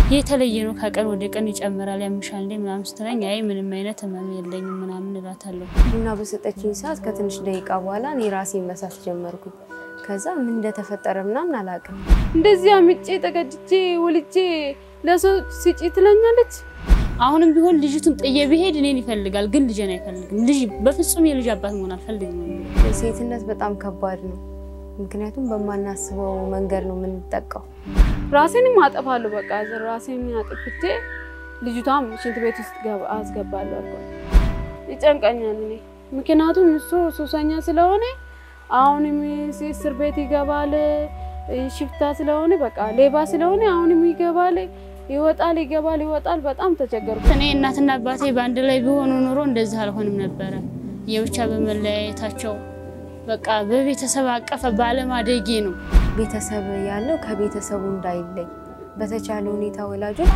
የተለየ ነው፣ ከቀን ወደ ቀን ይጨምራል፣ ያምሻል እንዴ ምናምን ስትለኝ አይ ምንም አይነት ህመም የለኝም ምናምን እላታለሁ። ቡና በሰጠችኝ ሰዓት ከትንሽ ደቂቃ በኋላ እኔ ራሴን መሳት ጀመርኩኝ። ከዛ ምን እንደተፈጠረ ምናምን አላውቅም። እንደዚህ አምጬ ተቀድጄ ወልጄ ለሰው ስጪ ትለኛለች። አሁንም ቢሆን ልጅቱን ጥዬ ብሄድ እኔን ይፈልጋል፣ ግን ልጄን አይፈልግም። ልጅ በፍጹም የልጅ አባት መሆን አልፈልግም። ሴትነት በጣም ከባድ ነው። ምክንያቱም በማናስበው መንገድ ነው የምንጠቃው። ራሴንም አጠፋለሁ። በቃ ራሴን አጥፍቼ ልጅቷም ሽንት ቤት ውስጥ ገባ- አስገባለሁ አልኳት። ይጨንቀኛል እኔ ምክንያቱም እሱ ሱሰኛ ስለሆነ አሁንም እስር ቤት ይገባል። ሽፍታ ስለሆነ በቃ ሌባ ስለሆነ አሁንም ይገባል፣ ይወጣል፣ ይገባል፣ ይወጣል። በጣም ተቸገርኩ። እኔ እናትና አባቴ በአንድ ላይ ቢሆኑ ኑሮ እንደዚህ አልሆንም ነበረ። የብቻ በመለያየታቸው በቃ በቤተሰብ አቀፈ ባለማደጌ ነው። ቤተሰብ ያለው ከቤተሰቡ እንዳይለይ በተቻለ ሁኔታ ወላጆች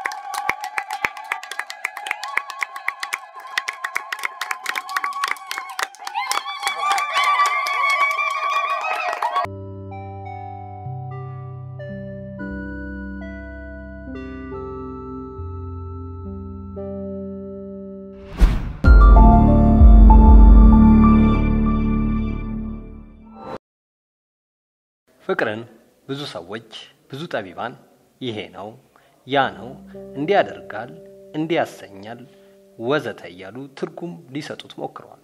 ፍቅርን ብዙ ሰዎች ብዙ ጠቢባን ይሄ ነው ያ ነው እንዲህ ያደርጋል እንዲህ ያሰኛል ወዘተ እያሉ ትርጉም ሊሰጡት ሞክረዋል።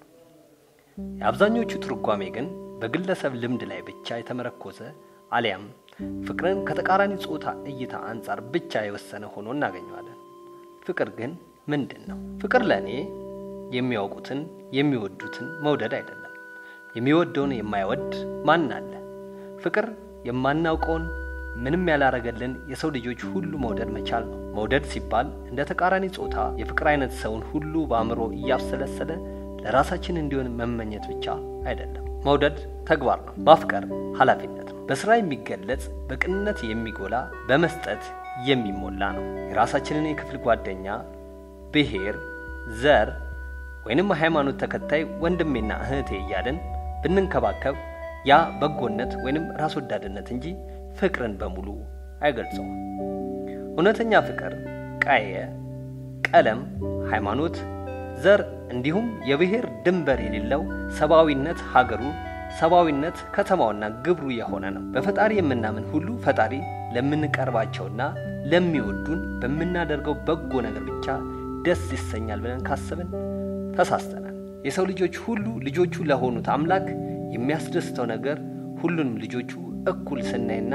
የአብዛኞቹ ትርጓሜ ግን በግለሰብ ልምድ ላይ ብቻ የተመረኮዘ አሊያም ፍቅርን ከተቃራኒ ጾታ እይታ አንጻር ብቻ የወሰነ ሆኖ እናገኘዋለን። ፍቅር ግን ምንድን ነው? ፍቅር ለእኔ የሚያውቁትን የሚወዱትን መውደድ አይደለም። የሚወደውን የማይወድ ማን አለ? ፍቅር የማናውቀውን ምንም ያላረገልን የሰው ልጆች ሁሉ መውደድ መቻል ነው። መውደድ ሲባል እንደ ተቃራኒ ጾታ የፍቅር አይነት ሰውን ሁሉ በአእምሮ እያብሰለሰለ ለራሳችን እንዲሆን መመኘት ብቻ አይደለም። መውደድ ተግባር ነው። ማፍቀር ኃላፊነት ነው። በስራ የሚገለጽ በቅንነት የሚጎላ በመስጠት የሚሞላ ነው። የራሳችንን የክፍል ጓደኛ፣ ብሔር፣ ዘር ወይንም ሃይማኖት ተከታይ ወንድሜና እህቴ እያልን ብንንከባከብ ያ በጎነት ወይንም ራስ ወዳድነት እንጂ ፍቅርን በሙሉ አይገልጸውም። እውነተኛ ፍቅር ቀየ፣ ቀለም፣ ሃይማኖት፣ ዘር እንዲሁም የብሔር ድንበር የሌለው ሰብአዊነት ሀገሩ፣ ሰብአዊነት ከተማውና ግብሩ የሆነ ነው። በፈጣሪ የምናምን ሁሉ ፈጣሪ ለምንቀርባቸውና ለሚወዱን በምናደርገው በጎ ነገር ብቻ ደስ ይሰኛል ብለን ካሰብን ተሳስተናል። የሰው ልጆች ሁሉ ልጆቹ ለሆኑት አምላክ የሚያስደስተው ነገር ሁሉንም ልጆቹ እኩል ስናይና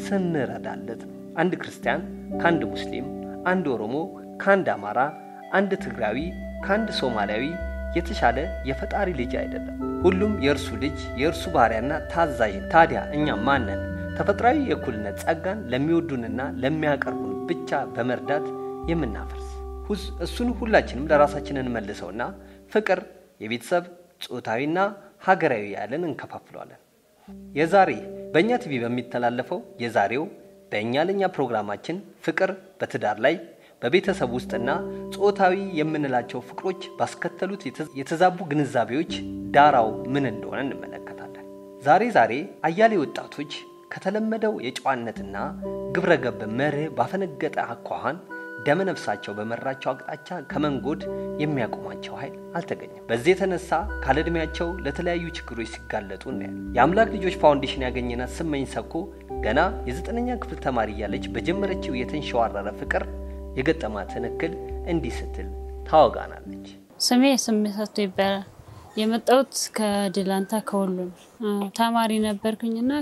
ስንረዳለት ነው። አንድ ክርስቲያን ከአንድ ሙስሊም፣ አንድ ኦሮሞ ከአንድ አማራ፣ አንድ ትግራዊ ከአንድ ሶማሊያዊ የተሻለ የፈጣሪ ልጅ አይደለም። ሁሉም የእርሱ ልጅ የእርሱ ባሪያና ታዛዥ ነው። ታዲያ እኛ ማንን ተፈጥሯዊ የእኩልነት ጸጋን ለሚወዱንና ለሚያቀርቡን ብቻ በመርዳት የምናፈርስ እሱን ሁላችንም ለራሳችን እንመልሰውና ፍቅር የቤተሰብ ጾታዊና ሀገራዊ ያለን እንከፋፍለዋለን። የዛሬ በእኛ ቲቪ በሚተላለፈው የዛሬው በእኛ ለእኛ ፕሮግራማችን ፍቅር በትዳር ላይ በቤተሰብ ውስጥና ጾታዊ የምንላቸው ፍቅሮች ባስከተሉት የተዛቡ ግንዛቤዎች ዳራው ምን እንደሆነ እንመለከታለን። ዛሬ ዛሬ አያሌ ወጣቶች ከተለመደው የጨዋነትና ግብረ ገብ መርህ ባፈነገጠ አኳኋን ደመነፍሳቸው በመራቸው አቅጣጫ ከመንጎድ የሚያቆማቸው ኃይል አልተገኘም። በዚህ የተነሳ ካለዕድሜያቸው ለተለያዩ ችግሮች ሲጋለጡ እናያለን። የአምላክ ልጆች ፋውንዴሽን ያገኘናት ስመኝ ሰብኮ ገና የዘጠነኛ ክፍል ተማሪ እያለች በጀመረችው የተንሸዋረረ ፍቅር የገጠማትን እክል እንዲህ ስትል ታወጋናለች። ስሜ ስሜት ሰጥቶ ይባላል። የመጣሁት ከድላንታ ከወሎ ነው። ተማሪ ነበርኩኝና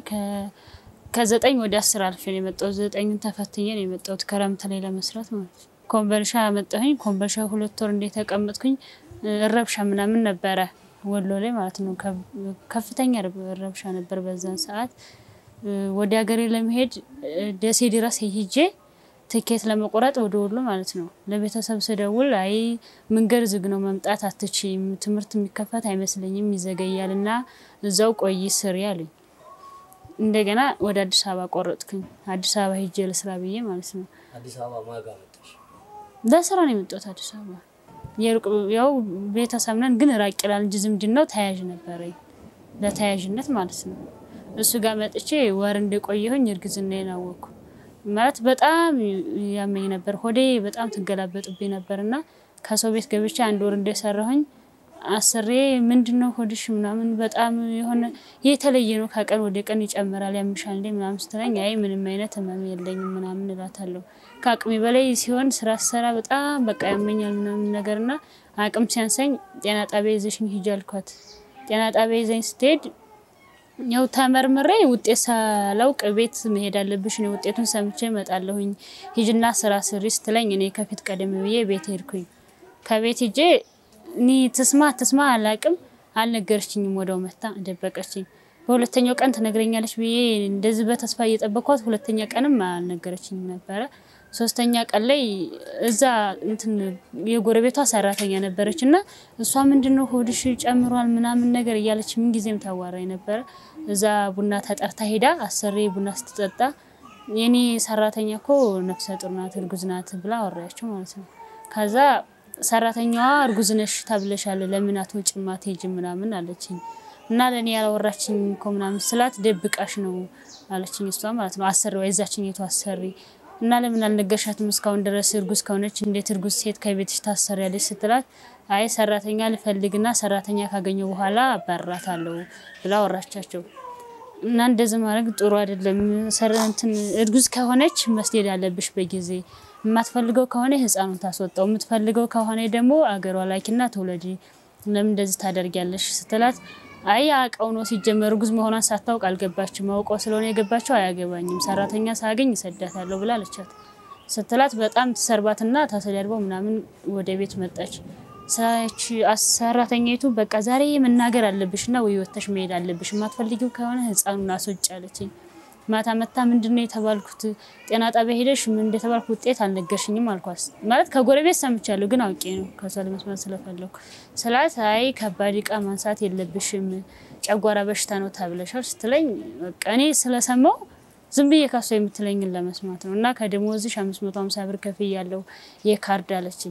ከዘጠኝ ወደ አስር አልፌ ነው የመጣሁት። ዘጠኝን ተፈትኜ ነው የመጣሁት ክረምት ላይ ለመስራት ማለት ነው። ኮምበልሻ መጣሁኝ። ኮምበልሻ ሁለት ወር እንዴት ተቀመጥኩኝ። ረብሻ ምናምን ነበረ ወሎ ላይ ማለት ነው። ከፍተኛ ረብሻ ነበር በዛን ሰዓት። ወደ ሀገሬ ለመሄድ ደሴ ድረስ ሄጄ ትኬት ለመቆረጥ ወደ ወሎ ማለት ነው። ለቤተሰብ ስደውል አይ መንገድ ዝግ ነው መምጣት አትችይም፣ ትምህርት የሚከፈት አይመስለኝም ይዘገያል እና እዛው ቆይ ስሪ አሉኝ። እንደገና ወደ አዲስ አበባ ቆረጥኩኝ። አዲስ አበባ ሄጄ ለስራ ብዬ ማለት ነው። አዲስ አበባ ማጋ መጣሽ? ለስራ ነው የመጣሁት አዲስ አበባ። የሩቅ ያው ቤተሰብ ነን ግን ራቅ ይላል እንጂ ዝምድናው ተያያዥ ነበረ፣ ለተያያዥነት ማለት ነው። እሱ ጋር መጥቼ ወር እንደቆየሁኝ እርግዝናዬን አወቅኩ። ማለት በጣም ያመኝ ነበር። ሆዴ በጣም ትገላበጥብኝ ነበር እና ከሰው ቤት ገብቼ አንድ ወር እንደሰራሁኝ አስሬ ምንድን ነው ሆድሽ ምናምን በጣም የሆነ የተለየ ነው፣ ከቀን ወደ ቀን ይጨምራል፣ ያምሻል እንዴ ምናምን ስትለኝ አይ ምንም አይነት ህመም የለኝም ምናምን እላታለሁ። ከአቅሜ በላይ ሲሆን ስራ ስሰራ በጣም በቃ ያመኛል ምናምን ነገር እና አቅም ሲያንሰኝ ጤና ጣቢያ ይዘሽኝ ሂጂ አልኳት። ጤና ጣቢያ ይዘኝ ስትሄድ ያው ተመርምሬ ውጤት ሳላውቅ ቤት መሄድ አለብሽ፣ እኔ ውጤቱን ሰምቼ እመጣለሁኝ፣ ሂጅና ስራ ስሪ ስትለኝ እኔ ከፊት ቀደም ብዬ ቤት ሄድኩኝ። ከቤት ሂጄ እኔ ትስማ ትስማ አላቅም አልነገረችኝም። ወደው መታ ደበቀችኝ። በሁለተኛው ቀን ትነግረኛለች ብዬ እንደዚህ በተስፋ እየጠበኳት ሁለተኛ ቀንም አልነገረችኝም ነበረ። ሶስተኛ ቀን ላይ እዛ እንትን የጎረቤቷ ሰራተኛ ነበረች እና እሷ ምንድን ነው ሆድሽ ጨምሯል ምናምን ነገር እያለች ምን ጊዜም ታዋራኝ ነበረ። እዛ ቡና ተጠርታ ሄዳ አሰሬ ቡና ስትጠጣ የኔ ሰራተኛ እኮ ነፍሰ ጡር ናት እርጉዝ ናት ብላ አወራያቸው ማለት ነው። ከዛ ሰራተኛዋ እርጉዝ ነሽ ተብለሻል፣ ለምን አትወጪም አትሄጂም ምናምን አለችኝ። እና ለእኔ ያላወራችኝ እኮ ምናምን ስላት ደብቃሽ ነው አለችኝ እሷ ማለት ነው። አሰሪዋ የዛችኝ የቱ አሰሪ እና ለምን አልነገርሻትም እስካሁን ድረስ እርጉዝ ከሆነች እንዴት እርጉዝ ሴት ከቤትሽ ታሰሪያለች ስትላት አይ ሰራተኛ ልፈልግና ሰራተኛ ካገኘው በኋላ አባራታለሁ ብላ አወራቻቸው። እና እንደዚህ ማድረግ ጥሩ አይደለም። ሰራንትን እርጉዝ ከሆነች መስደድ አለብሽ በጊዜ የማትፈልገው ከሆነ ህፃኑን ታስወጣው፣ የምትፈልገው ከሆነ ደግሞ አገሯ ላኪና ትውለጂ። ለምን እንደዚህ ታደርጊያለሽ ስትላት አይ አውቀው ነው ሲጀመር እርጉዝ መሆኗን ሳታውቅ አልገባችም። አውቀው ስለሆነ የገባቸው አያገባኝም፣ ሰራተኛ ሳገኝ ይሰዳታለሁ ብላ አለቻት። ስትላት በጣም ትሰርባትና ታሰዳድበው ምናምን ወደ ቤት መጣች። ሳች ሰራተኛይቱ በቃ ዛሬ መናገር አለብሽና ወይ ወተሽ መሄድ አለብሽ፣ የማትፈልጊው ከሆነ ህፃኑን አስወጪ አለችኝ። ማታ መታ ምንድን ነው የተባልኩት? ጤና ጣቢያ ሄደሽ ምን እንደተባልኩ ውጤት አልነገርሽኝም አልኳት። ማለት ከጎረቤት ሰምቻለሁ፣ ግን አውቄ ነው ከሷ ለመስማት ስለፈለኩ ስላት፣ አይ ከባድ እቃ ማንሳት የለብሽም ጨጓራ በሽታ ነው ተብለሻል ስትለኝ፣ በቃ እኔ ስለሰማው ዝም ብዬ ካሷ የምትለኝን ለመስማት ነው እና ከደሞዝሽ አምስት መቶ ሀምሳ ብር ከፍዬ ያለው የካርድ አለችኝ።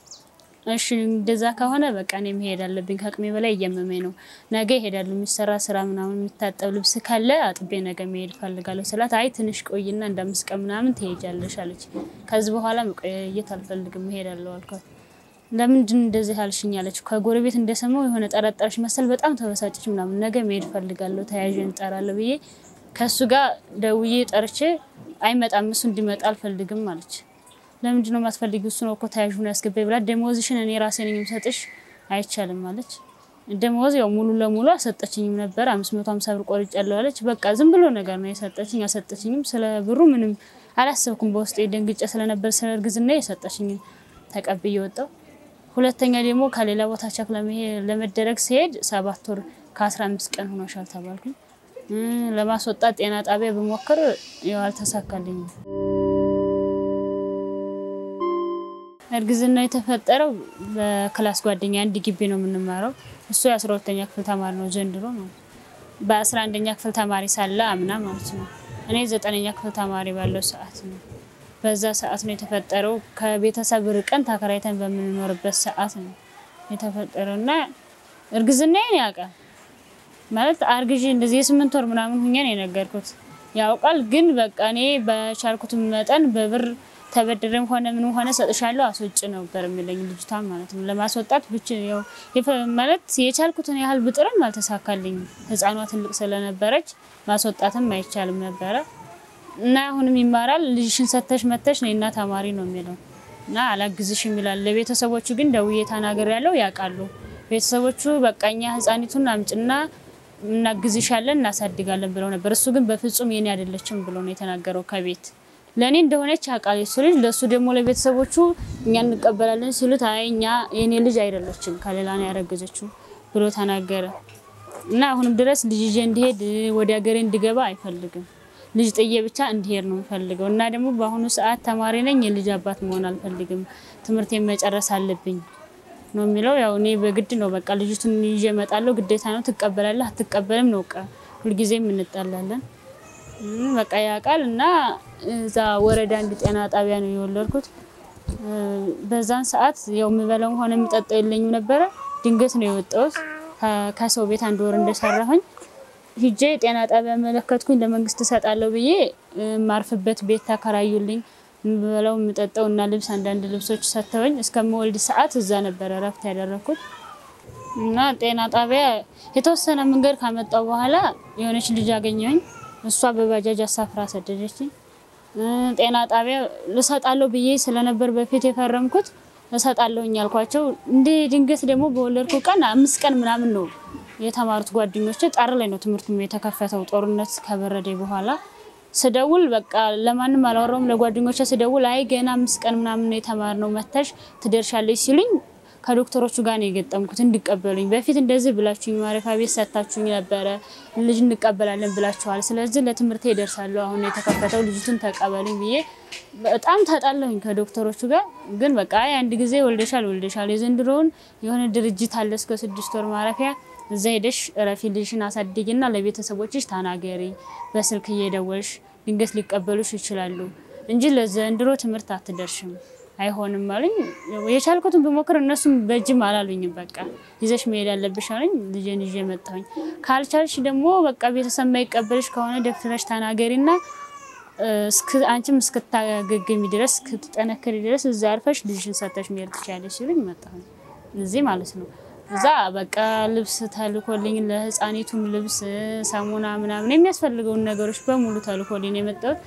እሺ እንደዛ ከሆነ በቃ እኔ መሄድ አለብኝ፣ ከአቅሜ በላይ እየመመኝ ነው። ነገ ይሄዳሉ። የሚሰራ ስራ ምናምን የሚታጠብ ልብስ ካለ አጥቤ ነገ መሄድ እፈልጋለሁ ስላት፣ አይ ትንሽ ቆይና እንደ አምስት ቀን ምናምን ትሄጃለሽ አለች። ከዚህ በኋላ መቆየት አልፈልግም እሄዳለሁ አልኳት። ለምንድን እንደዚህ አልሽኝ አለች። ከጎረቤት እንደሰማው የሆነ ጠረጠረች መሰል በጣም ተበሳጨች ምናምን። ነገ መሄድ እፈልጋለሁ ተያዥ እንጠራለሁ ብዬ ከእሱ ጋር ደውዬ ጠርቼ አይመጣም እሱ እንዲመጣ አልፈልግም አለች። ለምንድን ነው የማትፈልጊው? እሱ ነው እኮ ተያዥ ሆኖ ያስገባኝ ብላ ደሞዝሽን እኔ ራሴ ነኝ የምሰጥሽ አይቻልም አለች። ደሞዝ ያው ሙሉ ለሙሉ አሰጠችኝም ነበር አምስት መቶ ሀምሳ ብር ቆርጫለሁ አለች። በቃ ዝም ብሎ ነገር ነው የሰጠችኝ። አሰጠችኝም ስለ ብሩ ምንም አላሰብኩም። በውስጤ ደንግጬ ስለነበር ስለ እርግዝና የሰጠችኝን ተቀብዬ ወጣሁ። ሁለተኛ ደግሞ ከሌላ ቦታ ቸክ ለመደረግ ሲሄድ ሰባት ወር ከአስራ አምስት ቀን ሆኖሻል ተባልኩኝ። ለማስወጣት ጤና ጣቢያ ብሞክር ያው አልተሳካልኝም። እርግዝና የተፈጠረው በክላስ ጓደኛ አንድ ግቢ ነው የምንማረው። እሱ የአስራ ሁለተኛ ክፍል ተማሪ ነው ዘንድሮ ነው። በአስራ አንደኛ ክፍል ተማሪ ሳለ አምና ማለት ነው። እኔ ዘጠነኛ ክፍል ተማሪ ባለው ሰዓት ነው። በዛ ሰዓት ነው የተፈጠረው። ከቤተሰብ ርቀን ተከራይተን በምንኖርበት ሰዓት ነው የተፈጠረው እና እርግዝናዬን ያውቃል ማለት አርግዤ እንደዚህ የስምንት ወር ምናምን ሁኜ ነው የነገርኩት። ያውቃል ግን በቃ እኔ በቻልኩት መጠን በብር ተበድረም ሆነ ምንም ሆነ ሰጥሻለሁ አስወጭ ነበር የሚለኝ ልጅቷ ማለት ነው። ለማስወጣት ብቻ ያው ማለት የቻልኩትን ያህል ብጥርም አልተሳካልኝም። ሕፃኗ ትልቅ ስለነበረች ማስወጣትም አይቻልም ነበረ እና አሁንም ይማራል ልጅሽን ሰተሽ መተሽ ነይና ተማሪ ነው የሚለው እና አላግዝሽም ይላል። ለቤተሰቦቹ ግን ደውዬ ተናገር ያለው ያውቃሉ ቤተሰቦቹ በቃ እኛ ሕፃኒቱን አምጭና እናግዝሻለን እናሳድጋለን ብለው ነበር። እሱ ግን በፍጹም የኔ አይደለችም ብሎ ነው የተናገረው ከቤት ለእኔ እንደሆነች ያውቃል የሱ ልጅ። ለእሱ ደግሞ ለቤተሰቦቹ እኛ እንቀበላለን ሲሉት አይ እኛ የእኔ ልጅ አይደለችም ከሌላ ነው ያረገዘችው ብሎ ተናገረ እና አሁንም ድረስ ልጅ ይዤ እንዲሄድ ወደ ሀገሬ እንዲገባ አይፈልግም። ልጅ ጥዬ ብቻ እንዲሄድ ነው የምፈልገው እና ደግሞ በአሁኑ ሰዓት ተማሪ ነኝ፣ የልጅ አባት መሆን አልፈልግም፣ ትምህርቴን መጨረስ አለብኝ ነው የሚለው። ያው እኔ በግድ ነው በቃ ልጅቱን ይዤ እመጣለሁ፣ ግዴታ ነው። ትቀበላለህ አትቀበልም ነው በቃ ሁልጊዜም እንጣላለን። በቃ ያውቃል እና እዛ ወረዳ አንድ ጤና ጣቢያ ነው የወለድኩት። በዛን ሰዓት ያው የምበላው ሆነ የምጠጣው የለኝም ነበረ። ድንገት ነው የወጣሁት ከሰው ቤት አንድ ወር እንደሰራሁኝ ሂጄ ጤና ጣቢያ መለከትኩኝ። ለመንግስት እሰጣለሁ ብዬ የማርፍበት ቤት ተከራዩልኝ። የምበላው የምጠጣው እና ልብስ አንዳንድ ልብሶች ሰጥተውኝ እስከምወልድ ሰዓት እዛ ነበረ እረፍት ያደረኩት እና ጤና ጣቢያ የተወሰነ መንገድ ካመጣው በኋላ የሆነች ልጅ አገኘሁኝ። እሷ በባጃጅ አሳፍራ ሰደደችኝ። ጤና ጣቢያ ልሰጣለሁ ብዬ ስለነበር በፊት የፈረምኩት እሰጣለሁኝ ያልኳቸው እንደ ድንገት ደግሞ በወለድኩ ቀን አምስት ቀን ምናምን ነው የተማሩት ጓደኞቼ። ጣር ላይ ነው ትምህርቱ የተከፈተው ጦርነት ከበረደ በኋላ ስደውል በቃ ለማንም አላወራውም። ለጓደኞቼ ስደውል አይ ገና አምስት ቀን ምናምን ነው የተማርነው መተሽ ትደርሻለች ሲሉኝ ከዶክተሮቹ ጋር ነው የገጠምኩት እንዲቀበሉኝ። በፊት እንደዚህ ብላችሁኝ ማረፊያ ቤት ሰጥታችሁኝ ነበረ፣ ልጅ እንቀበላለን ብላችኋል። ስለዚህ ለትምህርቴ ይደርሳለሁ፣ አሁን የተከፈተው ልጅቱን ተቀበሉኝ ብዬ በጣም ተጣላሁኝ ከዶክተሮቹ ጋር። ግን በቃ አይ አንድ ጊዜ ወልደሻል ወልደሻል፣ የዘንድሮውን የሆነ ድርጅት አለ እስከ ስድስት ወር ማረፊያ እዛ ሄደሽ እረፊ፣ ልጅሽን አሳድጊና ለቤተሰቦችሽ ተናገሪ፣ በስልክ እየደወልሽ ድንገት ሊቀበሉሽ ይችላሉ እንጂ ለዘንድሮ ትምህርት አትደርሽም አይሆንም አሉኝ። የቻልኩትን ብሞክር እነሱም በእጅም አላሉኝም። በቃ ይዘሽ መሄድ ያለብሽ አሉኝ። ልጄን ይዤ መጣሁኝ። ካልቻልሽ ደግሞ በቃ ቤተሰብ ማይቀበልሽ ከሆነ ደፍረሽ ተናገሪና አንቺም እስክታገግሚ ድረስ እስክትጠነክሪ ድረስ እዛ አርፈሽ ልጅሽን ሰተሽ መሄድ ትችያለሽ ሲሉኝ መጣሁኝ እዚህ ማለት ነው። እዛ በቃ ልብስ ተልኮልኝ ለህፃኒቱም ልብስ፣ ሳሙና ምናምን የሚያስፈልገውን ነገሮች በሙሉ ተልኮልኝ ነው የመጣሁት።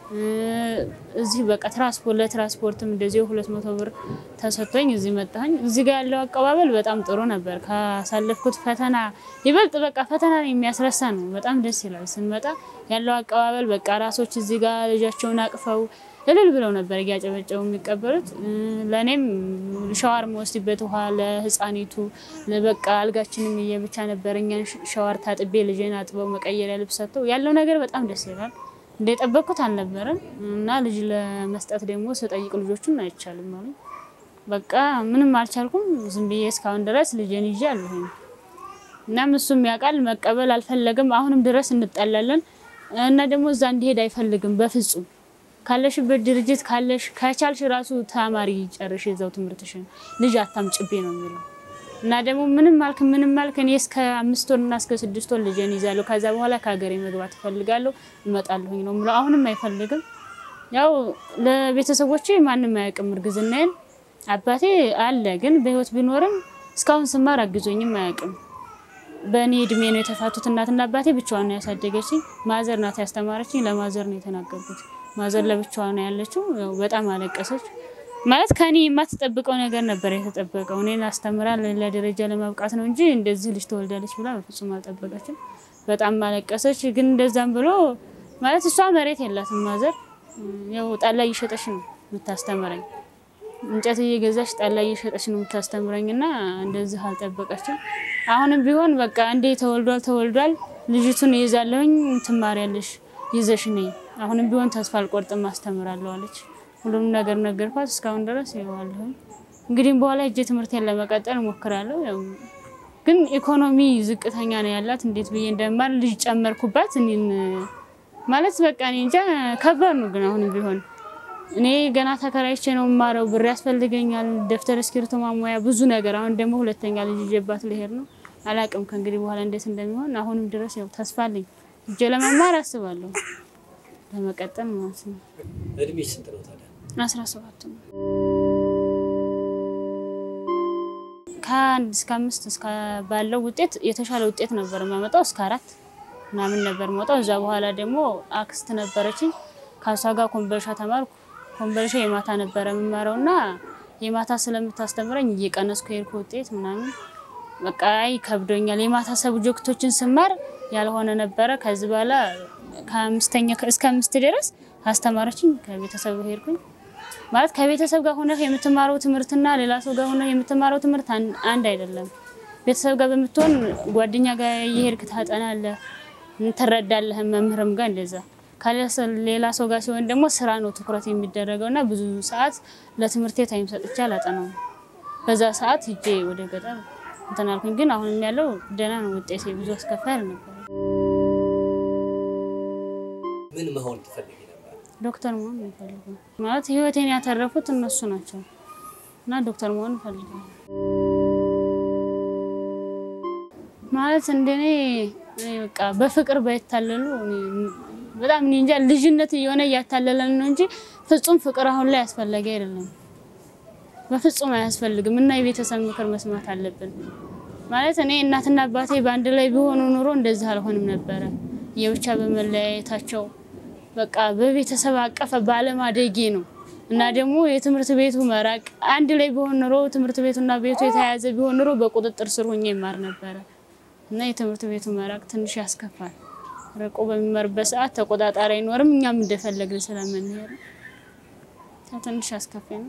እዚህ በቃ ትራንስፖርት ለትራንስፖርትም እንደዚህ ሁለት መቶ ብር ተሰጥቶኝ እዚህ መጣሁኝ። እዚህ ጋር ያለው አቀባበል በጣም ጥሩ ነበር። ካሳለፍኩት ፈተና ይበልጥ በቃ ፈተና የሚያስረሳ ነው። በጣም ደስ ይላል። ስንመጣ ያለው አቀባበል በቃ ራሶች እዚህ ጋር ልጃቸውን አቅፈው እልል ብለው ነበር እያጨበጨቡ የሚቀበሉት። ለእኔም ሸዋር መወስድበት ውሃ ለህፃኒቱ በቃ አልጋችንም እየብቻ ነበር። እኛን ሸዋር ታጥቤ ልጄን አጥበው መቀየሪያ ልብስ ሰጥተው ያለው ነገር በጣም ደስ ይላል። እንደጠበቅኩት አልነበረም እና ልጅ ለመስጠት ደግሞ ስጠይቅ ልጆቹን አይቻልም አሉ። በቃ ምንም አልቻልኩም። ዝም ብዬ እስካሁን ድረስ ልጄን ይዤ አለሁኝ። እናም እሱም ያውቃል፣ መቀበል አልፈለግም። አሁንም ድረስ እንጠላለን እና ደግሞ እዛ እንዲሄድ አይፈልግም በፍጹም ካለሽበት ድርጅት ካለሽ ከቻልሽ ራሱ ተማሪ ጨርሽ የዛው ትምህርትሽን ልጅ አታምጭቤ ነው የሚለው እና ደግሞ ምንም ማልክ ምንም ማልክ እኔ እስከ አምስት ወር እና እስከ ስድስት ወር ልጄን ይዛለሁ። ከዛ በኋላ ከሀገሬ መግባት እፈልጋለሁ እመጣለሁኝ ነው የምለው። አሁንም አይፈልግም። ያው ለቤተሰቦቼ ማንም አያውቅም እርግዝናዬን። አባቴ አለ ግን በህይወት ቢኖርም እስካሁን ስማር አግዞኝም አያውቅም። በእኔ እድሜ ነው የተፋቱት። እናትና አባቴ ብቻዋን ነው ያሳደገችኝ። ማዘር ናት ያስተማረችኝ። ለማዘር ነው የተናገርኩት። ማዘር ለብቻዋ ነው ያለችው። ያው በጣም አለቀሰች። ማለት ከኔ የማትጠብቀው ነገር ነበር የተጠበቀው። እኔን አስተምራ ለሌላ ደረጃ ለማብቃት ነው እንጂ እንደዚህ ልጅ ተወልዳለች ብላ በፍጹም አልጠበቀችም። በጣም አለቀሰች። ግን እንደዛም ብሎ ማለት እሷ መሬት የላትም ማዘር። ያው ጠላ እየሸጠች ነው የምታስተምረኝ። እንጨት እየገዛች ጠላ እየሸጠች ነው የምታስተምረኝ እና እንደዚህ አልጠበቀችም። አሁንም ቢሆን በቃ እንዴ ተወልዷል ተወልዷል ልጅቱን ይዛለሁኝ ትማሪያለሽ ይዘሽ ነኝ አሁንም ቢሆን ተስፋ አልቆርጥም አስተምራለሁ አለች። ሁሉም ነገር ነገርኳት። እስካሁን ድረስ ይዋለሁ። እንግዲህ በኋላ እጄ ትምህርቴን ለመቀጠል እሞክራለሁ። ያው ግን ኢኮኖሚ ዝቅተኛ ነው ያላት። እንዴት ብዬ እንደማር ልጅ ጨመርኩባት። እኔን ማለት በቃ እኔ እንጃ ከባድ ነው። ግን አሁንም ቢሆን እኔ ገና ተከራይቼ ነው የማረው። ብር ያስፈልገኛል፣ ደብተር፣ እስክሪብቶ፣ ማሟያ ብዙ ነገር። አሁን ደግሞ ሁለተኛ ልጅ ይዤባት ልሄድ ነው። አላቅም ከእንግዲህ በኋላ እንዴት እንደሚሆን። አሁንም ድረስ ያው ተስፋ አለኝ። እጄ ለመማር አስባለሁ ለመቀጠል ማለት ነው። እድሜ ስንት ነው ታዲያ? አስራ ሰባት ነው። ከአንድ እስከ አምስት እስከ ባለው ውጤት የተሻለ ውጤት ነበር የማመጣው። እስከ አራት ምናምን ነበር መውጣው። እዛ በኋላ ደግሞ አክስት ነበረችኝ። ከሷ ጋር ኮምበልሻ ተማርኩ። ኮምበልሻ የማታ ነበረ የምማረው እና የማታ ስለምታስተምረኝ እየቀነስኩ የሄድኩ ውጤት ምናምን በቃ አይ ከብዶኛል። የማታ ሰብጀክቶችን ስማር ያልሆነ ነበረ። ከዚህ በኋላ ከአምስተኛ እስከ አምስት ድረስ አስተማረችኝ። ከቤተሰብ ሄድኩኝ ማለት ከቤተሰብ ጋር ሆነህ የምትማረው ትምህርትና ሌላ ሰው ጋር ሆነህ የምትማረው ትምህርት አንድ አይደለም። ቤተሰብ ጋር በምትሆን ጓደኛ ጋር እየሄድክ ታጠናለህ፣ ትረዳለህ። መምህርም ጋር እንደዛ ከሌላ ሰው ጋር ሲሆን ደግሞ ስራ ነው ትኩረት የሚደረገው እና ብዙ ሰዓት ለትምህርቴ ታይም ሰጥቼ አላጠናውም። በዛ ሰዓት ሂጄ ወደ ገጠር እንትን አልኩኝ። ግን አሁንም ያለው ደህና ነው ውጤቴ፣ ብዙ አስከፋይ አልነበረም። ምን መሆን ትፈልጊ ነበር? ዶክተር መሆን ይፈልጋል ማለት ህይወቴን ያተረፉት እነሱ ናቸው እና ዶክተር መሆን ይፈልጋል ማለት እንደኔ እኔ በቃ በፍቅር ባይታለሉ እኔ በጣም እኔ እንጃ ልጅነት እየሆነ እያታለለን ነው እንጂ ፍጹም ፍቅር አሁን ላይ አስፈላጊ አይደለም። በፍጹም አያስፈልግም እና የቤተሰብ ምክር መስማት አለብን። ማለት እኔ እናትና አባቴ በአንድ ላይ ቢሆኑ ኑሮ እንደዚህ አልሆንም ነበረ። የብቻ በመለያየታቸው በቃ በቤተሰብ አቀፈ ባለማደጌ ነው እና ደግሞ የትምህርት ቤቱ መራቅ አንድ ላይ ቢሆን ኑሮ ትምህርት ቤቱና ቤቱ የተያያዘ ቢሆን ኑሮ በቁጥጥር ስር ሆኜ ይማር ነበረ እና የትምህርት ቤቱ መራቅ ትንሽ ያስከፋል። ርቆ በሚማርበት ሰዓት ተቆጣጣሪ አይኖርም። እኛም እንደፈለግን ስለምንሄድ ትንሽ አስከፊ ነው።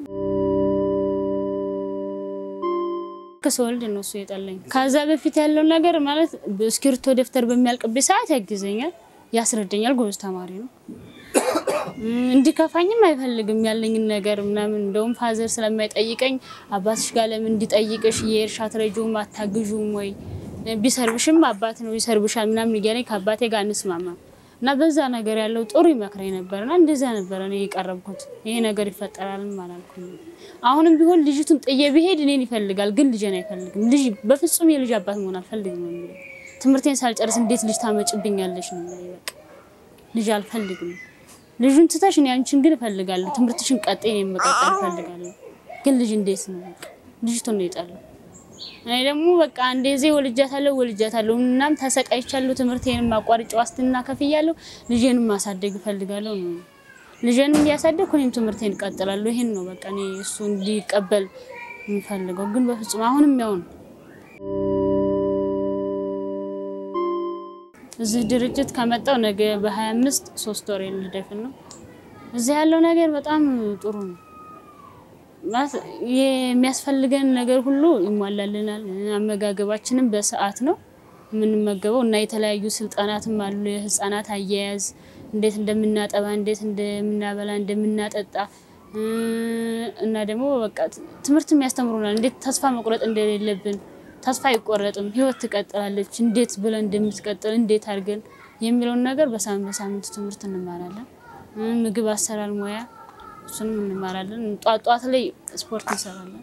ከሰወልድ ነው እሱ የጠላኝ። ከዛ በፊት ያለው ነገር ማለት እስክሪብቶ ደብተር በሚያልቅብኝ ሰዓት ያግዘኛል፣ ያስረዳኛል። ጎበዝ ተማሪ ነው። እንዲከፋኝም አይፈልግም ያለኝን ነገር ምናምን። እንደውም ፋዘር ስለማይጠይቀኝ አባትሽ ጋር ለምን እንዲጠይቅሽ የእርሻ ትረጂውም አታግዡም ወይ ቢሰርብሽም አባት ነው ይሰርብሻል ምናምን እያለኝ ከአባቴ ጋር እንስማማም እና በዛ ነገር ያለው ጥሩ ይመክረኝ ነበር እና እንደዛ ነበረ እኔ የቀረብኩት። ይሄ ነገር ይፈጠራልም አላልኩም። አሁንም ቢሆን ልጅቱን ጥዬ ብሄድ እኔን ይፈልጋል፣ ግን ልጄን አይፈልግም። ልጅ በፍጹም የልጅ አባት መሆን አልፈልግም ነው የሚለው። ትምህርቴን ሳልጨርስ እንዴት ልጅ ታመጭብኛለሽ ነው የሚለው። በቃ ልጅ አልፈልግም። ልጁን ትተሽ እኔ አንቺን ግን እፈልጋለሁ። ትምህርትሽን ቀጥይ፣ እኔን መቀጠል እፈልጋለሁ፣ ግን ልጅ እንዴት ነው በቃ ልጅቱን ነው የጠላው። እኔ ደግሞ በቃ እንደዚ ወልጃታለሁ ወልጃታለሁ እናም ተሰቃይቻለሁ። ትምህርቴንም አቋርጬ ዋስትና ከፍያለሁ። ልጄንም ማሳደግ እፈልጋለሁ ነው ልጄንም እያሳደግኩ እኔም ትምህርቴን እቀጥላለሁ። ይሄን ነው በቃ እኔ እሱ እንዲቀበል የምፈልገው፣ ግን በፍጹም አሁንም ያው ነው። እዚህ ድርጅት ከመጣው ነገ በ25 ሶስት ወር ልደፍን ነው። እዚህ ያለው ነገር በጣም ጥሩ ነው። ማለት የሚያስፈልገን ነገር ሁሉ ይሟላልናል። አመጋገባችንም በሰዓት ነው የምንመገበው እና የተለያዩ ስልጠናትም አሉ። የህፃናት አያያዝ፣ እንዴት እንደምናጠባ፣ እንዴት እንደምናበላ፣ እንደምናጠጣ እና ደግሞ በቃ ትምህርትም ያስተምሩናል። እንዴት ተስፋ መቁረጥ እንደሌለብን ተስፋ አይቆረጥም፣ ህይወት ትቀጥላለች፣ እንዴት ብለን እንደምትቀጥል እንዴት አድርገን የሚለውን ነገር በሳምንት በሳምንቱ ትምህርት እንማራለን። ምግብ አሰራር ሙያ እሱንም እንማራለን። ጧት ጧት ላይ ስፖርት እንሰራለን።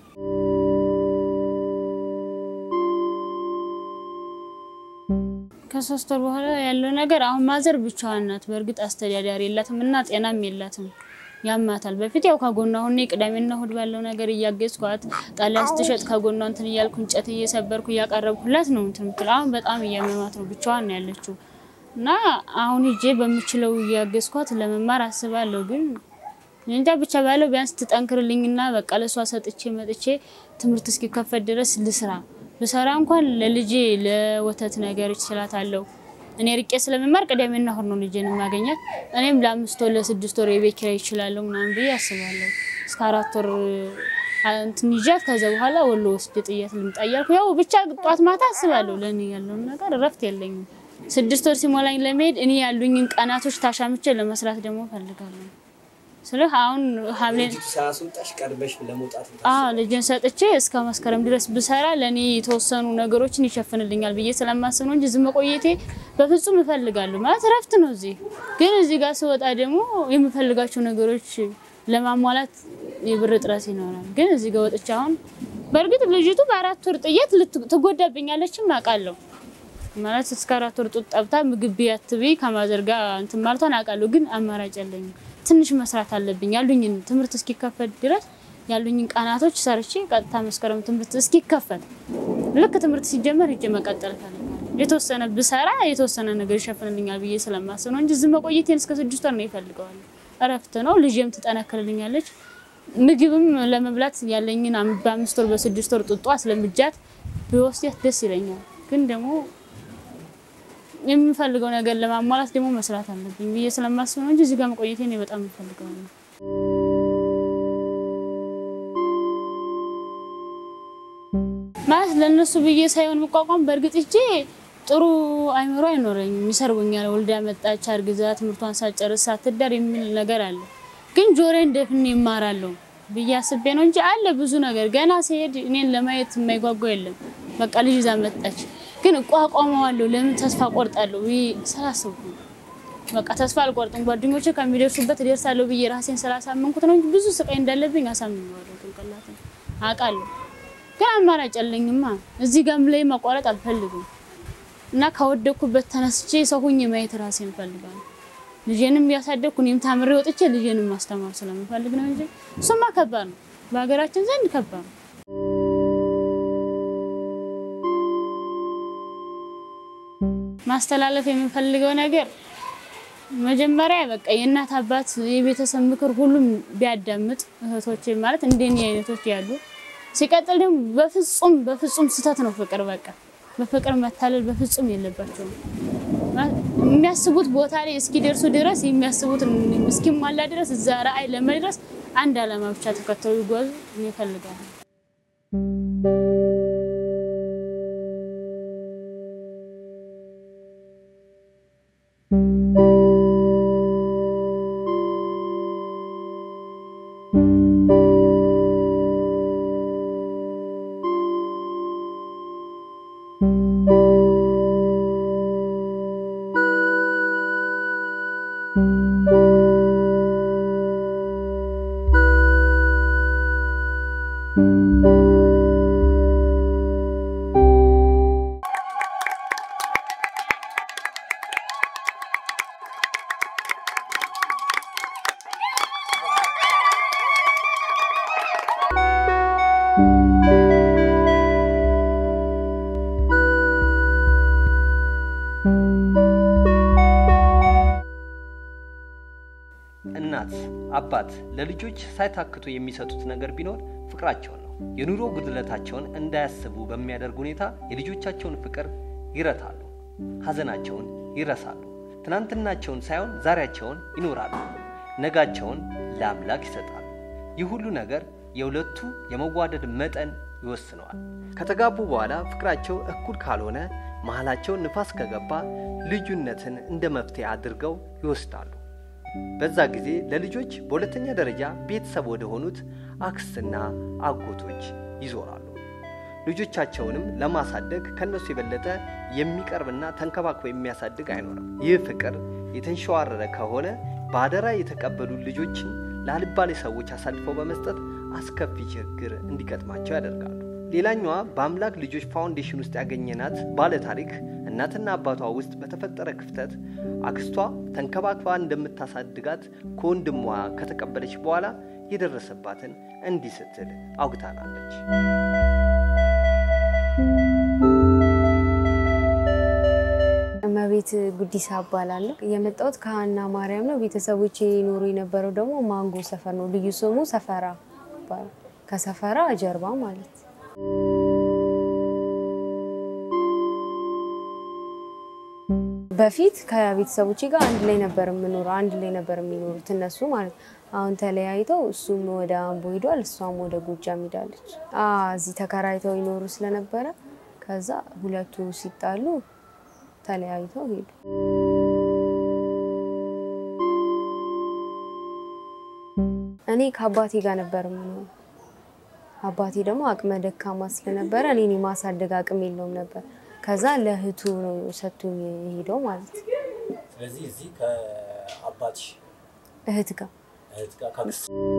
ከሶስት ወር በኋላ ያለው ነገር አሁን ማዘር ብቻዋን ናት። በእርግጥ አስተዳዳሪ የላትም እና ጤናም የላትም። ያማታል። በፊት ያው ከጎኗ ሁኔ ቅዳሜና እሑድ ባለው ነገር እያገዝኳት ጣሊያ ስትሸጥ ከጎኗ እንትን እያልኩ እንጨት እየሰበርኩ እያቀረብኩላት ነው እንትን የምትለው። አሁን በጣም እያመማት ነው። ብቻዋን ነው ያለችው እና አሁን ሂጄ በምችለው እያገዝኳት ለመማር አስባለሁ ግን እንጃ ብቻ ባለው ቢያንስ ትጠንክርልኝና በቃ ለሷ ሰጥቼ መጥቼ ትምህርት እስኪከፈት ድረስ ልስራ ብሰራ እንኳን ለልጄ ለወተት ነገር እችላታለሁ። እኔ ርቄ ስለመማር ቅዳሜና እሑድ ነው ልጄን የማገኛት። እኔም ለአምስት ወር ለስድስት ወር የቤት ኪራይ እችላለሁ ምናምን ብዬ አስባለሁ። እስከ አራት ወር እንትን ይዣት ከዛ በኋላ ወሎ ወስጄ ጥያት ልምጣ እያልኩ ያው ብቻ ጧት ማታ አስባለሁ። ለእኔ ያለውን ነገር እረፍት የለኝም። ስድስት ወር ሲሞላኝ ለመሄድ እኔ ያሉኝን ቀናቶች ታሻምቼ ለመስራት ደግሞ እፈልጋለሁ። ስልህ አሁን ሐምሌ ሳያስወጣሽ ቀድመሽ ለመውጣት አዎ ልጅን ሰጥቼ እስከ መስከረም ድረስ ብሰራ ለእኔ የተወሰኑ ነገሮችን ይሸፍንልኛል ብዬ ስለማስብ ነው እንጂ እዚህ መቆየቴ በፍጹም እፈልጋለሁ። ማለት እረፍት ነው። እዚህ ግን እዚህ ጋር ስወጣ ደግሞ የምፈልጋቸው ነገሮች ለማሟላት የብር እጥረት ይኖራል። ግን እዚህ ጋር ወጥቼ አሁን በእርግጥ ልጅቱ በአራት ወር ጥየት ትጎዳብኛለችም አውቃለሁ። ማለት እስከ አራት ወር ጡት ጠብታ ምግብ ቢያትቢ ከማዘር ጋር እንትን ማለቷን አውቃለሁ። ግን አማራጭ የለኝም። ትንሽ መስራት አለብኝ። ያሉኝን ትምህርት እስኪከፈት ድረስ ያሉኝን ቀናቶች ሰርቼ ቀጥታ መስከረም ትምህርት እስኪከፈት ልክ ትምህርት ሲጀመር ሂጄ መቀጠል እፈልጋለሁ። የተወሰነ ብሰራ የተወሰነ ነገር ይሸፍንልኛል ብዬ ስለማስብ ነው እንጂ እዚህ መቆየቴን እስከ ስድስት ወር ነው ይፈልገዋል። እረፍት ነው። ልጄም ትጠነክርልኛለች። ምግብም ለመብላት ያለኝን በአምስት ወር በስድስት ወር ጡጧ ስለምጃት ቢወስዳት ደስ ይለኛል። ግን ደግሞ የምፈልገው ነገር ለማሟላት ደግሞ መስራት አለብኝ ብዬ ስለማስብ ነው እንጂ እዚህ ጋር መቆየቴ እኔ በጣም የምፈልገው ነው። ማለት ለእነሱ ብዬ ሳይሆን መቋቋም በእርግጥ እጄ ጥሩ አይምሮ አይኖረኝም። ይሰርቡኛል። ወልዳ መጣች፣ አርግዛ ትምህርቷን ሳጨርስ ሳትዳር የሚል ነገር አለ። ግን ጆሮዬን ደፍኔ ይማራለሁ ብዬ አስቤ ነው እንጂ አለ ብዙ ነገር። ገና ሲሄድ እኔን ለማየት የማይጓጓ የለም። በቃ ልጅ ይዛ መጣች ግን እቋቋመዋለሁ። ለምን ተስፋ ቆርጣለሁ ብዬ ስላሰብኩ ነው። በቃ ተስፋ አልቆርጥም። ጓደኞቼ ከሚደርሱበት እደርሳለሁ ብዬ ራሴን ስላሳመንኩት ነው እንጂ ብዙ ስቃይ እንዳለብኝ አሳምነዋለሁ። ጭንቅላትን አውቃለሁ። ግን አማራጭ የለኝማ። እዚህ ጋም ላይ ማቋረጥ አልፈልግም። እና ከወደኩበት ተነስቼ ሰው ሁኜ ማየት ራሴን እፈልጋለሁ። ልጄንም እያሳደግኩ እኔም ታምሬ ወጥቼ ልጄንም ማስተማር ስለምፈልግ ነው እንጂ እሱማ ከባድ ነው፣ በሀገራችን ዘንድ ከባድ ነው። ማስተላለፍ የምንፈልገው ነገር መጀመሪያ በቃ የእናት አባት የቤተሰብ ምክር ሁሉም ቢያዳምጥ እህቶች ማለት እንደኔ አይነቶች ያሉ ሲቀጥል ደግሞ በፍጹም በፍጹም ስህተት ነው ፍቅር በቃ በፍቅር መታለል በፍጹም የለባቸውም። የሚያስቡት ቦታ ላይ እስኪደርሱ ድረስ የሚያስቡት እስኪሟላ ድረስ እዛ ራዕይ ለመድረስ አንድ ዓላማ ብቻ ተከተሉ ይጓዙ ይፈልጋሉ። እናት አባት ለልጆች ሳይታክቱ የሚሰጡት ነገር ቢኖር ፍቅራቸውን ነው። የኑሮ ጉድለታቸውን እንዳያስቡ በሚያደርግ ሁኔታ የልጆቻቸውን ፍቅር ይረታሉ፣ ሐዘናቸውን ይረሳሉ። ትናንትናቸውን ሳይሆን ዛሬያቸውን ይኖራሉ፣ ነጋቸውን ለአምላክ ይሰጣሉ። ይህ ሁሉ ነገር የሁለቱ የመዋደድ መጠን ይወስነዋል። ከተጋቡ በኋላ ፍቅራቸው እኩል ካልሆነ መሀላቸው ንፋስ ከገባ ልዩነትን እንደ መፍትሄ አድርገው ይወስዳሉ። በዛ ጊዜ ለልጆች በሁለተኛ ደረጃ ቤተሰብ ወደ ሆኑት አክስትና አጎቶች ይዞራሉ። ልጆቻቸውንም ለማሳደግ ከነሱ የበለጠ የሚቀርብና ተንከባክቦ የሚያሳድግ አይኖርም። ይህ ፍቅር የተንሸዋረረ ከሆነ በአደራ የተቀበሉ ልጆችን ለአልባሌ ሰዎች አሳልፈው በመስጠት አስከፊ ችግር እንዲገጥማቸው ያደርጋሉ። ሌላኛዋ በአምላክ ልጆች ፋውንዴሽን ውስጥ ያገኘናት ባለ ታሪክ እናትና አባቷ ውስጥ በተፈጠረ ክፍተት አክስቷ ተንከባክባ እንደምታሳድጋት ከወንድሟ ከተቀበለች በኋላ የደረሰባትን እንዲህ ስትል አውግታናለች። እመቤት ጉዲሳ እባላለሁ። የመጣሁት ከሀና ማርያም ነው። ቤተሰቦቼ ይኖሩ የነበረው ደግሞ ማንጎ ሰፈር ነው። ልዩ ስሙ ሰፈራ ይባላል። ከሰፈራ ጀርባ ማለት በፊት ከቤተሰቦቼ ጋር አንድ ላይ ነበር የምኖረው። አንድ ላይ ነበር የሚኖሩት እነሱ ማለት አሁን ተለያይተው እሱም ወደ አምቦ ሂዷል፣ እሷም ወደ ጎጃም ሂዳለች። እዚህ ተከራይተው ይኖሩ ስለነበረ ከዛ ሁለቱ ሲጣሉ ተለያይተው ሄዱ። እኔ ከአባቴ ጋር ነበር የምኖረው። አባቴ ደግሞ አቅመ ደካማ ስለነበረ እኔን የማሳደግ አቅም የለውም ነበር። ከዛ ለእህቱ ነው ሰጥቶኝ የሄደው ማለት ነው። ስለዚህ እዚህ ከአባትሽ እህት ጋር እህት ጋር ከአክስት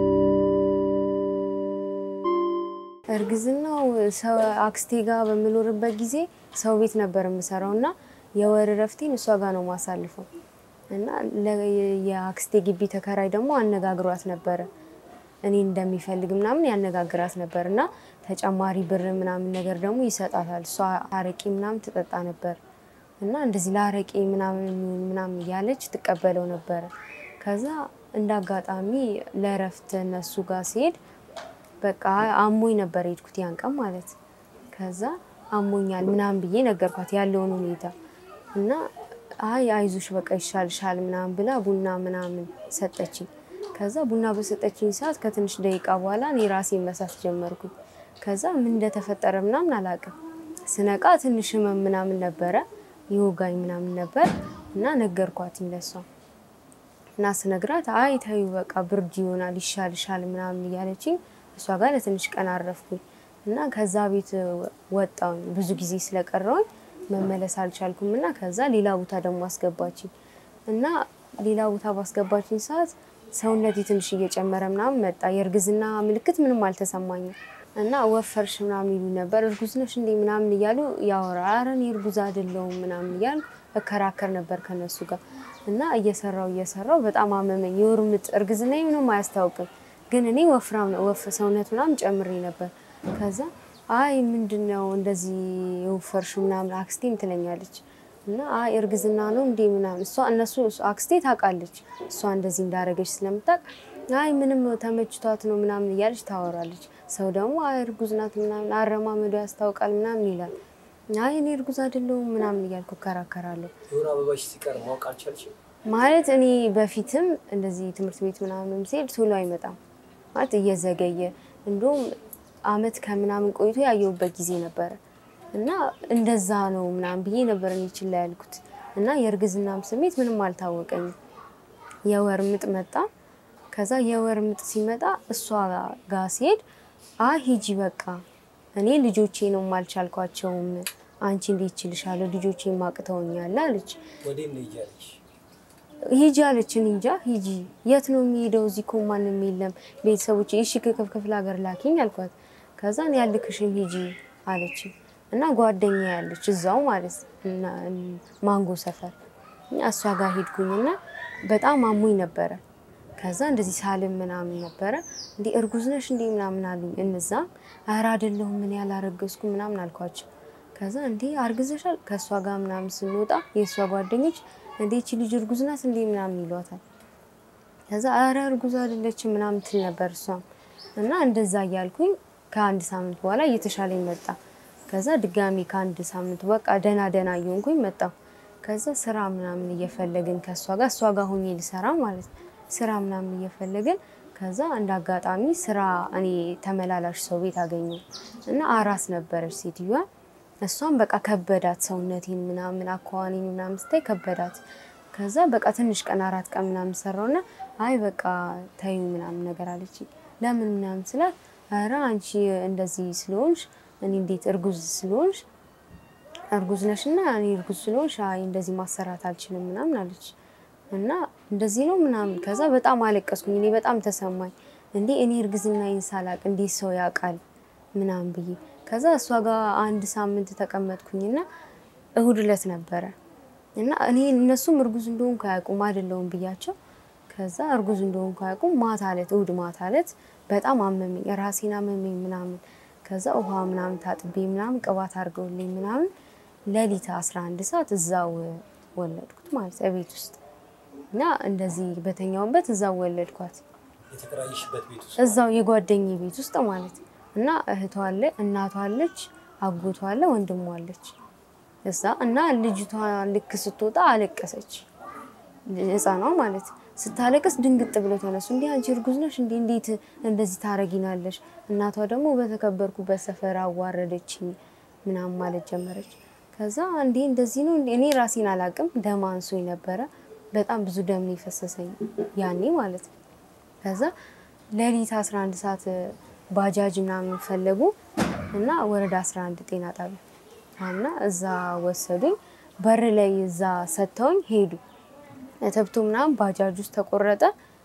እርግዝናው ሰው አክስቴ ጋር በምኖርበት ጊዜ ሰው ቤት ነበር የምሰራው እና የወር እረፍቴን እሷ ጋር ነው ማሳልፈው እና ለ- የአክስቴ ግቢ ተከራይ ደግሞ አነጋግሯት ነበረ እኔ እንደሚፈልግ ምናምን ያነጋግራት ነበር እና ተጨማሪ ብር ምናምን ነገር ደግሞ ይሰጣታል። እሷ አረቄ ምናምን ትጠጣ ነበር እና እንደዚህ ለአረቄ ምናምን የሚሆን ምናምን እያለች ትቀበለው ነበረ። ከዛ እንደ አጋጣሚ ለእረፍት እነሱ ጋር ሲሄድ በቃ አሞኝ ነበር የሄድኩት ያን ቀን ማለት ከዛ አሞኛል ምናምን ብዬ ነገርኳት ያለውን ሁኔታ እና አይ አይዞሽ በቃ ይሻልሻል ምናምን ብላ ቡና ምናምን ሰጠችኝ። ከዛ ቡና በሰጠችኝ ሰዓት ከትንሽ ደቂቃ በኋላ እኔ ራሴን መሳት ጀመርኩኝ። ከዛ ምን እንደተፈጠረ ምናምን አላውቅም። ስነቃ ትንሽ ህመም ምናምን ነበረ ይወጋኝ ምናምን ነበር እና ነገርኳትኝ ለሷ እና ስነግራት አይ ተይው በቃ ብርድ ይሆናል ይሻልሻል ምናምን እያለችኝ እሷ ጋር ለትንሽ ቀን አረፍኩኝ እና ከዛ ቤት ወጣሁኝ። ብዙ ጊዜ ስለቀረውኝ መመለስ አልቻልኩም እና ከዛ ሌላ ቦታ ደግሞ አስገባችኝ እና ሌላ ቦታ ባስገባችኝ ሰዓት ሰውነቴ ትንሽ እየጨመረ ምናምን መጣ። የእርግዝና ምልክት ምንም አልተሰማኝም። እና ወፈርሽ ምናምን ይሉ ነበር። እርጉዝ ነሽ እንዴ ምናምን እያሉ ያወራ ኧረ እኔ እርጉዝ አይደለሁም ምናምን እያሉ እከራከር ነበር ከነሱ ጋር እና እየሰራው እየሰራው በጣም አመመኝ። የወር ምጥ እርግዝና ምንም አያስታውቅም፣ ግን እኔ ወፍራም ነው ወፍ ሰውነት ምናምን ጨምሬ ነበር። ከዛ አይ ምንድን ነው እንደዚህ የወፈርሽ ምናምን አክስቴም ትለኛለች እና አይ እርግዝና ነው እንዴ ምናምን እሷ እነሱ አክስቴ ታውቃለች እሷ እንደዚህ እንዳደረገች ስለምታውቅ አይ ምንም ተመችቷት ነው ምናምን እያለች ታወራለች። ሰው ደግሞ አይ እርጉዝ ናት ምናምን አረማመዱ ያስታውቃል ምናምን ይላል። አይ እኔ እርጉዝ አይደለሁም ምናምን እያልኩ እከራከራለሁ። የወር አበባሽ ሲቀር ማወቅ አልቻልሽም? ማለት እኔ በፊትም እንደዚህ ትምህርት ቤት ምናምን ሲሄድ ቶሎ አይመጣም ማለት እየዘገየ እንዲሁም አመት ከምናምን ቆይቶ ያየሁበት ጊዜ ነበረ እና እንደዛ ነው ምናምን ብዬ ነበር እኔ ችላ ያልኩት እና የእርግዝናም ስሜት ምንም አልታወቀኝም። የወር ምጥ መጣ። ከዛ የወር ምጥ ሲመጣ እሷ ጋር ሲሄድ አይ ሂጂ በቃ እኔ ልጆቼ ነው አልቻልኳቸውም፣ አንቺ እንዴት ችልሻለሁ ልጆቼ ማቅተውኛል አለች። ወዴት ነው እያለሽ ሂጂ አለች። እኔ እንጃ ሂጂ። የት ነው የሚሄደው? እዚህ እኮ ማንም የለም ቤተሰቦች። እሺ ክፍል ክፍለ ሀገር ላኪኝ አልኳት። ከዛ እኔ ያልክሽም ሂጂ አለች እና ጓደኛ ያለች እዛው ማለት እና ማንጎ ሰፈር እና እሷ ጋር ሄድኩኝና በጣም አሞኝ ነበረ። ከዛ እንደዚህ ሳልም ምናምን ነበረ እንዲ እርጉዝ ነሽ እንዲ ምናምን አሉኝ። እነዛም ኧረ አይደለሁም ምን ያላረገዝኩ ምናምን አልኳቸው። ከዛ እንዲ አርግዘሻል ከእሷ ጋር ምናምን ስንወጣ የእሷ ጓደኞች እንዴ ይቺ ልጅ እርጉዝ ናት እንዴ ምናምን ይሏታል። ከዛ ኧረ እርጉዝ አይደለችም ምናምን ትል ነበር እሷም እና እንደዛ እያልኩኝ ከአንድ ሳምንት በኋላ እየተሻለኝ መጣ። ከዛ ድጋሚ ከአንድ ሳምንት በቃ ደህና ደህና እየሆንኩኝ መጣሁ። ከዛ ስራ ምናምን እየፈለግን ከእሷ ጋር እሷ ጋር ሆኜ ልሰራ ማለት ነው ስራ ምናምን እየፈለግን ከዛ እንደ አጋጣሚ ስራ እኔ ተመላላሽ ሰው ቤት አገኘሁ እና አራስ ነበረች ሴትዮዋ። እሷም በቃ ከበዳት ሰውነቴን ምናምን አኳዋኔን ምናምን ስታይ ከበዳት። ከዛ በቃ ትንሽ ቀን አራት ቀን ምናምን ሰራውና አይ በቃ ተዩ ምናምን ነገር አለች። ለምን ምናምን ስላት ኧረ አንቺ እንደዚህ ስለሆንሽ እኔ እንዴት እርጉዝ ስለሆንሽ እርጉዝ ነሽና እኔ እርጉዝ ስለሆንሽ አይ እንደዚህ ማሰራት አልችልም ምናምን አለች። እና እንደዚህ ነው ምናምን ከዛ በጣም አለቀስኩኝ። እኔ በጣም ተሰማኝ። እንዴ እኔ እርግዝናዬን ሳላቅ እንዴት ሰው ያውቃል ምናምን ብዬ ከዛ እሷ ጋር አንድ ሳምንት ተቀመጥኩኝና እሁድ ዕለት ነበረ እና እኔ እነሱም እርጉዝ እንደሆንኩ አያውቁም አይደለሁም ብያቸው ከዛ እርጉዝ እንደሆንኩ አያውቁም። ማታ ዕለት እሁድ ማታ ዕለት በጣም አመመኝ፣ ራሴን አመመኝ ምናምን ከዛ ውሃ ምናምን ታጥቤ ምናምን ቅባት አድርገውልኝ ምናምን ሌሊት 11 ሰዓት እዛው ወለድኩት ማለት እቤት ውስጥ እና እንደዚህ በተኛውበት እዛው ወለድኳት የተከራየሽበት ቤት ውስጥ እዛው የጓደኝ ቤት ውስጥ ማለት ነው። እና እህቷ አለ፣ እናቷ አለች፣ አጎቷ አለ፣ ወንድሟ አለች እዛ እና ልጅቷ ልክ ስትወጣ አለቀሰች። ህፃኗ ማለት ስታለቅስ ድንግጥ ብለው ተነሱ። እንዲህ አንቺ እርጉዝ ነሽ እንዲህ እንዴት እንደዚህ ታረጊናለሽ? እናቷ ደግሞ በተከበርኩበት ሰፈር አዋረደችኝ ምናምን ማለት ጀመረች። ከዛ እንዴ እንደዚህ ነው እንዴ? እኔ ራሴን አላቅም። ደም አንሶኝ ነበረ። በጣም ብዙ ደም ነው የፈሰሰኝ ያኔ ማለት ነው። ከዛ ሌሊት 11 ሰዓት ባጃጅ ምናምን ፈለጉ እና ወረዳ 11 ጤና ጣቢያ እና እዛ ወሰዱኝ። በር ላይ እዛ ሰጥተውኝ ሄዱ። ተብቶ ምናምን ባጃጅ ውስጥ ተቆረጠ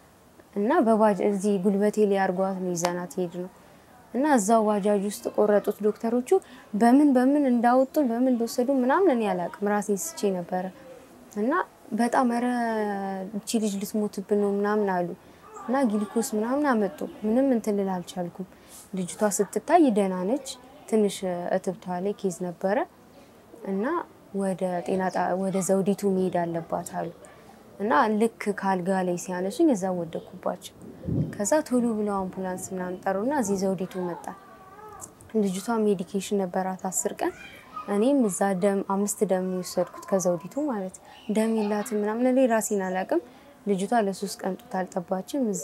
እና በባጃጅ እዚህ ጉልበቴ ላይ አርጓት ነው ይዘናት ሄድ ነው እና እዛው ባጃጅ ውስጥ ቆረጡት ዶክተሮቹ። በምን በምን እንዳወጡ በምን እንደወሰዱ ምናምን እኔ አላውቅም። ራሴን ስቼ ነበረ እና በጣም ኧረ እቺ ልጅ ልትሞትብን ነው ምናምን አሉ እና ግሊኮስ ምናምን አመጡ። ምንም እንትን ልል አልቻልኩም። ልጅቷ ስትታይ ደህና ነች። ትንሽ እትብቷ ላይ ኬዝ ነበረ እና ወደ ጤና ጣ- ወደ ዘውዲቱ መሄድ አለባት አሉ እና ልክ ከአልጋ ላይ ሲያነሱኝ እዛ ወደኩባቸው። ከዛ ቶሎ ብለው አምቡላንስ ምናምን ጠሩና እዚህ ዘውዲቱ መጣ። ልጅቷ ሜዲኬሽን ነበራት አስር ቀን እኔም እዛ ደም አምስት ደም ነው የወሰድኩት ከዘውዲቱ ማለት ደም የላትም ምናምን እኔ ራሴን አላውቅም። ልጅቷ ለሶስት ቀን ጡት አልጠባችም። እዛ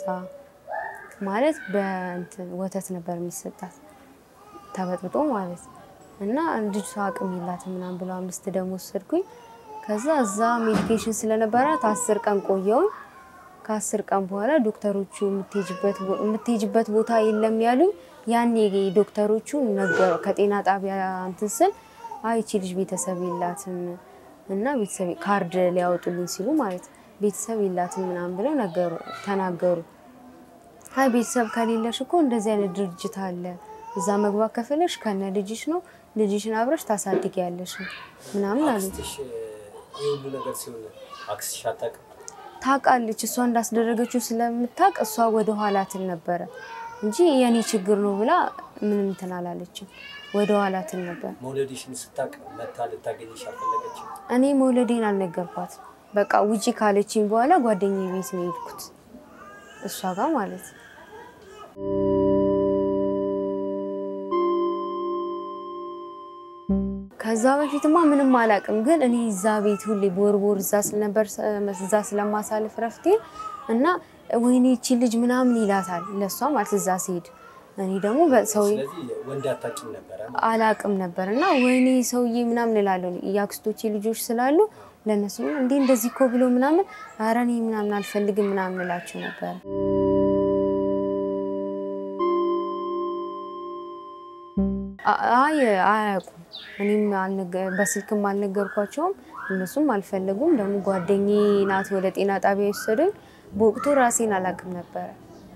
ማለት በእንትን ወተት ነበር የሚሰጣት ተበጥብጦ ማለት እና ልጅቷ አቅም የላትም ምናምን ብለው አምስት ደም ወሰድኩኝ። ከዛ እዛ ሜዲኬሽን ስለነበራት አስር ቀን ቆየውን። ከአስር ቀን በኋላ ዶክተሮቹ የምትሄጂበት ቦ- የምትሄጂበት ቦታ የለም ያሉኝ። ያኔ ዶክተሮቹ ነገሩ ከጤና ጣቢያ እንትን ስል አይ ይቺ ልጅ ቤተሰብ የላትም እና ቤተሰብ ካርድ ሊያወጡልኝ ሲሉ ማለት ቤተሰብ የላትም ምናምን ብለው ነገሩ ተናገሩ። አይ ቤተሰብ ከሌለሽ እኮ እንደዚህ አይነት ድርጅት አለ እዛ መግባት ከፈለሽ ከነ ልጅሽ ነው፣ ልጅሽን አብረሽ ታሳድጊያለሽ ምናምን አሉ። አክስትሽ ይህ ሁሉ ነገር ሲሆን አክስትሽ አታውቅም? ታውቃለች እሷ እንዳስደረገችው ስለምታውቅ እሷ ወደ ኋላ ትል ነበረ እንጂ የኔ ችግር ነው ብላ ምንም እንትን አላለችም። ወደ ኋላ ትል ነበር። መውለድሽን ስታውቅ መታ ልታገኝሽ አልፈለገችም? እኔ መውለዴን አልነገርኳት። በቃ ውጪ ካለችኝ በኋላ ጓደኛዬ ቤት ነው የሄድኩት እሷ ጋር ማለት ነው። ከዛ በፊትማ ምንም አላውቅም፣ ግን እኔ እዛ ቤት ሁሌ ቦርቦር እዛ ስለነበር እዛ ስለማሳልፍ ረፍቴ እና ወይኔ ይቺ ልጅ ምናምን ይላታል ለእሷ ማለት እዛ ሲሄድ እኔ ደግሞ በሰው ስለዚህ ወንድ አታውቂም ነበረ ማለት ነው። አላቅም ነበር እና ወይኔ ሰውዬ ምናምን እላለሁ። የአክስቶቼ ልጆች ስላሉ ለእነሱ እንዴ እንደዚህ እኮ ብሎ ምናምን ኧረ እኔ ምናምን አልፈልግም ምናምን እላቸው ነበር። አ- አይ አያውቁም። እኔም አልነገ- በስልክም አልነገርኳቸውም፣ እነሱም አልፈለጉም። ደግሞ ጓደኛዬ ናት ወደ ጤና ጣቢያ የወሰደኝ። በወቅቱ ራሴን አላቅም ነበረ።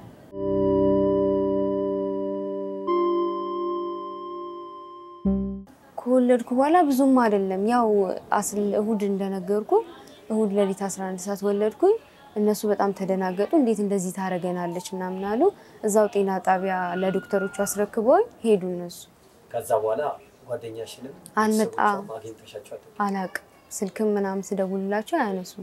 ከወለድኩ በኋላ ብዙም አይደለም። ያው አስል- እሁድ እንደነገርኩ እሁድ ሌሊት 11 ሰዓት ወለድኩኝ። እነሱ በጣም ተደናገጡ። እንዴት እንደዚህ ታደርገናለች ምናምን አሉ። እዛው ጤና ጣቢያ ለዶክተሮቹ አስረክበውኝ ሄዱ እነሱ። ከዛ በኋላ ጓደኛሽንም አልመጣ- ቤተሰቦቿም አግኝተሻቸው አታውቂም? አላቅም ስልክም ምናምን ስደውልላቸው አያነሱም።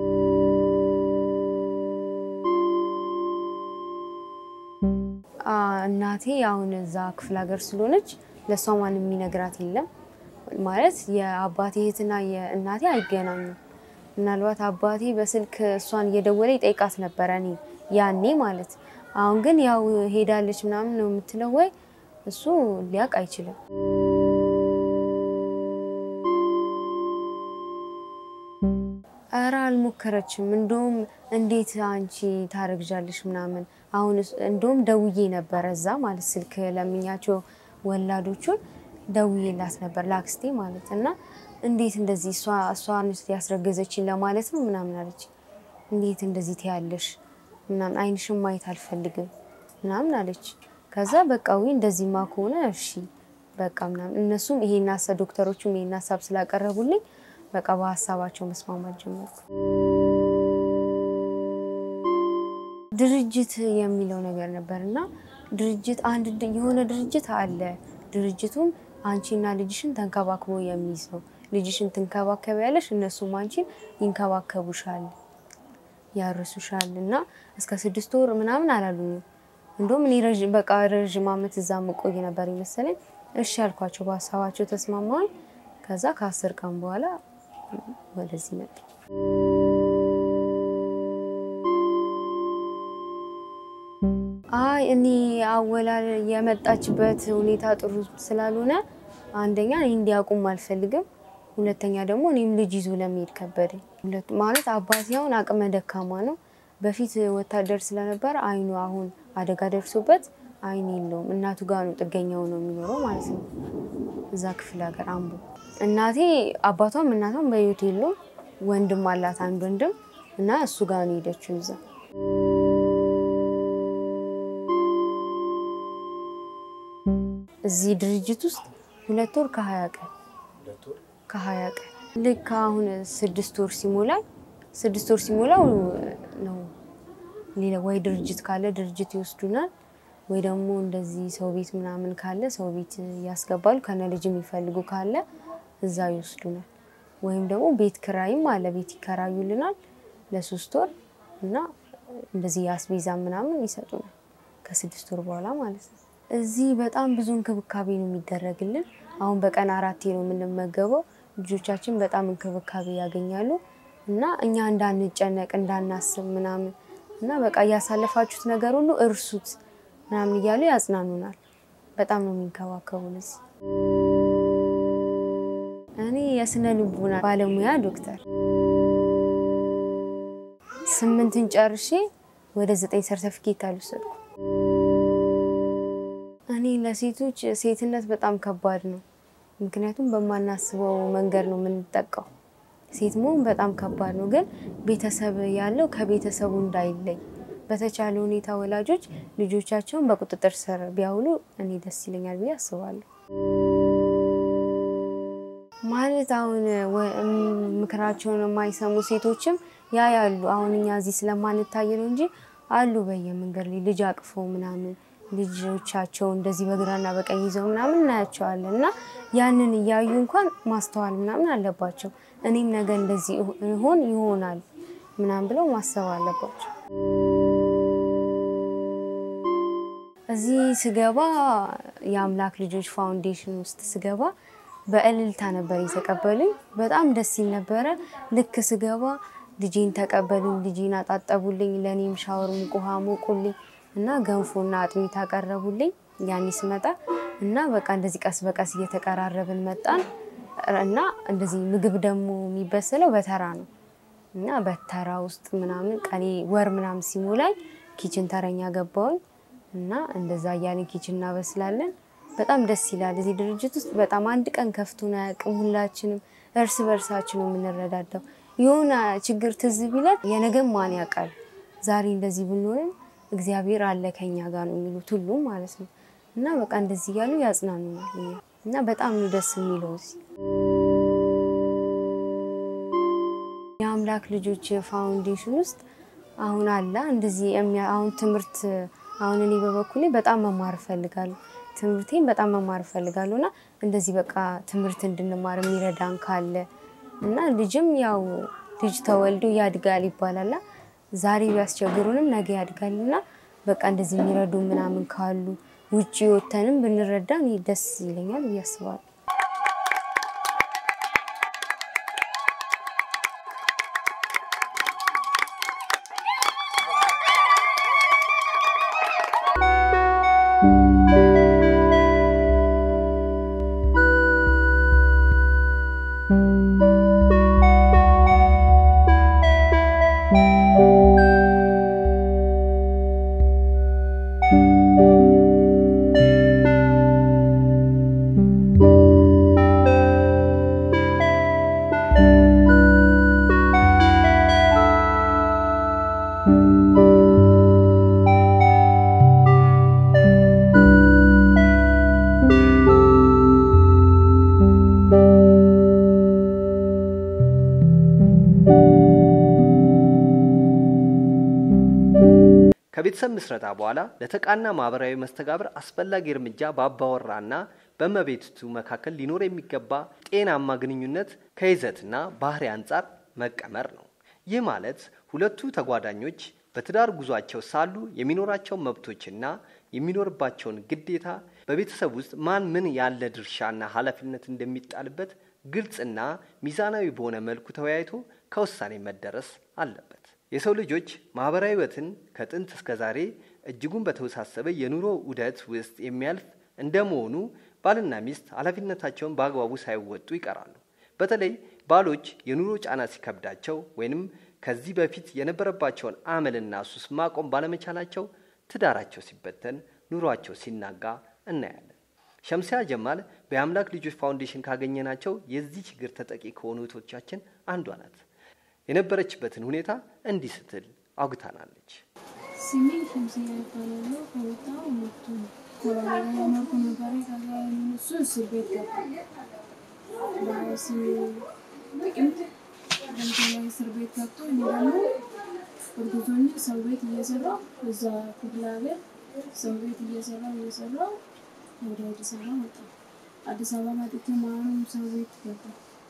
አ፣ እናቴ አሁን እዛ ክፍለ ሀገር ስለሆነች ለእሷ ማንም የሚነግራት የለም። ማለት የአባቴ እህትና የእናቴ አይገናኙም። ምናልባት አባቴ በስልክ እሷን እየደወለ ይጠይቃት ነበረ እኔ ያኔ ማለት። አሁን ግን ያው ሄዳለች ምናምን ነው የምትለው ወይ እሱ ሊያውቅ አይችልም። እረ አልሞከረችም። እንደውም እንዴት አንቺ ታረግዣለሽ ምናምን አሁን እስ- እንደውም ደውዬ ነበረ እዛ ማለት ስልክ ለምኛቸው ወላዶቹን ደውዬላት ነበር ለአክስቴ ማለት እና እንዴት እንደዚህ እሷ እሷ ነች ያስረገዘችኝ ለማለት ነው ምናምን አለች። እንዴት እንደዚህ ትያለሽ ምናምን አይንሽም ማየት አልፈልግም ምናምን አለች። ከዛ በቃ ወይ እንደዚህማ ከሆነ እሺ በቃ ምናምን እነሱም ይሄን ሀሳብ ዶክተሮቹም ይሄን ሀሳብ ስላቀረቡልኝ በቃ በሀሳባቸው መስማማት ጀመርኩ። ድርጅት የሚለው ነገር ነበር እና ድርጅት አንድ ድ- የሆነ ድርጅት አለ። ድርጅቱም አንቺና ልጅሽን ተንከባክቦ የሚይዝ ነው። ልጅሽን ትንከባከቢያለሽ፣ እነሱም አንቺን ይንከባከቡሻል፣ ያርሱሻል እና እስከ ስድስት ወር ምናምን አላሉኝም። እንደውም እኔ ረዥ- በቃ ረዥም ዓመት እዛ መቆይ ነበር ይመስለኝ። እሺ ያልኳቸው በሀሳባቸው ተስማማኝ። ከዛ ከአስር ቀን በኋላ ወደዚህ መጣ። አይ እኔ አወላል የመጣችበት ሁኔታ ጥሩ ስላልሆነ አንደኛ እኔ እንዲያውቁም አልፈልግም፣ ሁለተኛ ደግሞ እኔም ልጅ ይዞ ለመሄድ ከበደኝ። ሁለት ማለት አባቴ አሁን አቅመ ደካማ ነው። በፊት ወታደር ስለነበረ አይኑ አሁን አደጋ ደርሶበት አይን የለውም። እናቱ ጋር ነው ጥገኛው ነው የሚኖረው ማለት ነው፣ እዛ ክፍለ ሀገር አምቦ። እናቴ አባቷም እናቷም በህይወት የሉም። ወንድም አላት አንድ ወንድም እና እሱ ጋር ነው የሄደችው እዛ እዚህ ድርጅት ውስጥ ሁለት ወር ከሀያ ቀን ሁለት ወር ከሀያ ቀን ልክ አሁን ስድስት ወር ሲሞላኝ ስድስት ወር ሲሞላው ነው ሌላ ወይ ድርጅት ካለ ድርጅት ይወስዱናል፣ ወይ ደግሞ እንደዚህ ሰው ቤት ምናምን ካለ ሰው ቤት ያስገባሉ። ከነ ልጅ የሚፈልጉ ካለ እዛ ይወስዱናል። ወይም ደግሞ ቤት ክራይም አለ፣ ቤት ይከራዩልናል ለሶስት ወር እና እንደዚህ የአስቤዛ ምናምን ይሰጡናል ከስድስት ወር በኋላ ማለት ነው። እዚህ በጣም ብዙ እንክብካቤ ነው የሚደረግልን። አሁን በቀን አራቴ ነው የምንመገበው። ልጆቻችን በጣም እንክብካቤ ያገኛሉ እና እኛ እንዳንጨነቅ እንዳናስብ ምናምን እና በቃ እያሳለፋችሁት ነገር ሁሉ እርሱት ምናምን እያሉ ያጽናኑናል። በጣም ነው የሚንከባከቡን እዚህ። እኔ የስነ ልቡና ባለሙያ ዶክተር ስምንትን ጨርሼ ወደ ዘጠኝ ሰርተፊኬት አልወሰድኩም። እኔ ለሴቶች ሴትነት በጣም ከባድ ነው። ምክንያቱም በማናስበው መንገድ ነው የምንጠቃው። ሴት መሆን በጣም ከባድ ነው። ግን ቤተሰብ ያለው ከቤተሰቡ እንዳይለይ በተቻለ ሁኔታ ወላጆች ልጆቻቸውን በቁጥጥር ስር ቢያውሉ እኔ ደስ ይለኛል ብዬ አስባለሁ። ማለት አሁን ወ- እም- ምክራቸውን የማይሰሙ ሴቶችም ያ ያሉ አሁን እኛ እዚህ ስለማንታይ ነው እንጂ አሉ በየመንገድ ላይ ልጅ አቅፈው ምናምን ልጆቻቸው እንደዚህ በግራና በቀኝ ይዘው ምናምን እናያቸዋለን እና ያንን እያዩ እንኳን ማስተዋል ምናምን አለባቸው። እኔም ነገ እንደዚህ ይሆን ይሆናል ምናምን ብለው ማሰብ አለባቸው። እዚህ ስገባ የአምላክ ልጆች ፋውንዴሽን ውስጥ ስገባ በእልልታ ነበር የተቀበሉኝ። በጣም ደስ ይል ነበረ። ልክ ስገባ ልጄን ተቀበሉኝ፣ ልጄን አጣጠቡልኝ፣ ለእኔም ሻወር ሙቅ ውሃ ሞቁልኝ እና ገንፎና አጥሚት አቀረቡልኝ። ያኔ ስመጣ እና በቃ እንደዚህ ቀስ በቀስ እየተቀራረብን መጣን እና እንደዚህ ምግብ ደግሞ የሚበሰለው በተራ ነው እና በተራ ውስጥ ምናምን ቀኔ ወር ምናምን ሲሞላኝ ኪችን ተረኛ ገባውኝ እና እንደዛ እያለን ኪችን እናበስላለን። በጣም ደስ ይላል። እዚህ ድርጅት ውስጥ በጣም አንድ ቀን ከፍቶን አያውቅም። ሁላችንም እርስ በርሳችን ነው የምንረዳዳው። የሆነ ችግር ትዝ ቢለን የነገም ማን ያውቃል፣ ዛሬ እንደዚህ ብንሆንም እግዚአብሔር አለ ከኛ ጋር ነው የሚሉት ሁሉም ማለት ነው እና በቃ እንደዚህ እያሉ ያጽናኑናል እኛ እና በጣም ነው ደስ የሚለው እዚህ የአምላክ ልጆች ፋውንዴሽን ውስጥ አሁን አለ እንደዚህ የሚያ- አሁን ትምህርት አሁን እኔ በበኩሌ በጣም መማር እፈልጋለሁ። ትምህርቴን በጣም መማር እፈልጋለሁ እና እንደዚህ በቃ ትምህርት እንድንማር የሚረዳን ካለ እና ልጅም ያው ልጅ ተወልዶ ያድጋል ይባላል። ዛሬ ቢያስቸግሩንም ነገ ያድጋል እና በቃ እንደዚህ የሚረዱ ምናምን ካሉ ውጭ ወተንም ብንረዳ እኔ ደስ ይለኛል ብዬ አስባለሁ። ከቤተሰብ ምስረታ በኋላ ለተቃና ማህበራዊ መስተጋብር አስፈላጊ እርምጃ በአባወራና በእመቤቲቱ መካከል ሊኖር የሚገባ ጤናማ ግንኙነት ከይዘትና ባህሪ አንጻር መቀመር ነው። ይህ ማለት ሁለቱ ተጓዳኞች በትዳር ጉዟቸው ሳሉ የሚኖራቸውን መብቶችና የሚኖርባቸውን ግዴታ በቤተሰብ ውስጥ ማን ምን ያለ ድርሻና ኃላፊነት እንደሚጣልበት ግልጽና ሚዛናዊ በሆነ መልኩ ተወያይቶ ከውሳኔ መደረስ አለበት። የሰው ልጆች ማህበራዊ ህይወትን ከጥንት እስከ ዛሬ እጅጉን በተወሳሰበ የኑሮ ውደት ውስጥ የሚያልፍ እንደመሆኑ ባልና ሚስት ኃላፊነታቸውን በአግባቡ ሳይወጡ ይቀራሉ። በተለይ ባሎች የኑሮ ጫና ሲከብዳቸው ወይንም ከዚህ በፊት የነበረባቸውን አመልና ሱስ ማቆም ባለመቻላቸው ትዳራቸው ሲበተን፣ ኑሯቸው ሲናጋ እናያለን። ሸምሲያ ጀማል በአምላክ ልጆች ፋውንዴሽን ካገኘናቸው የዚህ ችግር ተጠቂ ከሆኑ እህቶቻችን አንዷ ናት። የነበረችበትን ሁኔታ እንዲህ ስትል አውግታናለች። ስሜ ሸምስያ ይባላሉ። ከወጣሁ መጥቶ ነው የኖርኩ ነበረ። ከዛ እሱ እስር ቤት ገባ። በሀያሲ ጥቅምት ገንዘብ እስር ቤት ገብቶ እኔ ደግሞ እርጉዝ ሆኜ ሰው ቤት እየሰራሁ እዛ ክፍለ ሀገር ሰው ቤት እየሰራሁ እየሰራሁ ወደ አዲስ አበባ መጣሁ። አዲስ አበባ መጥቼ ማንም ሰው ቤት ገባ።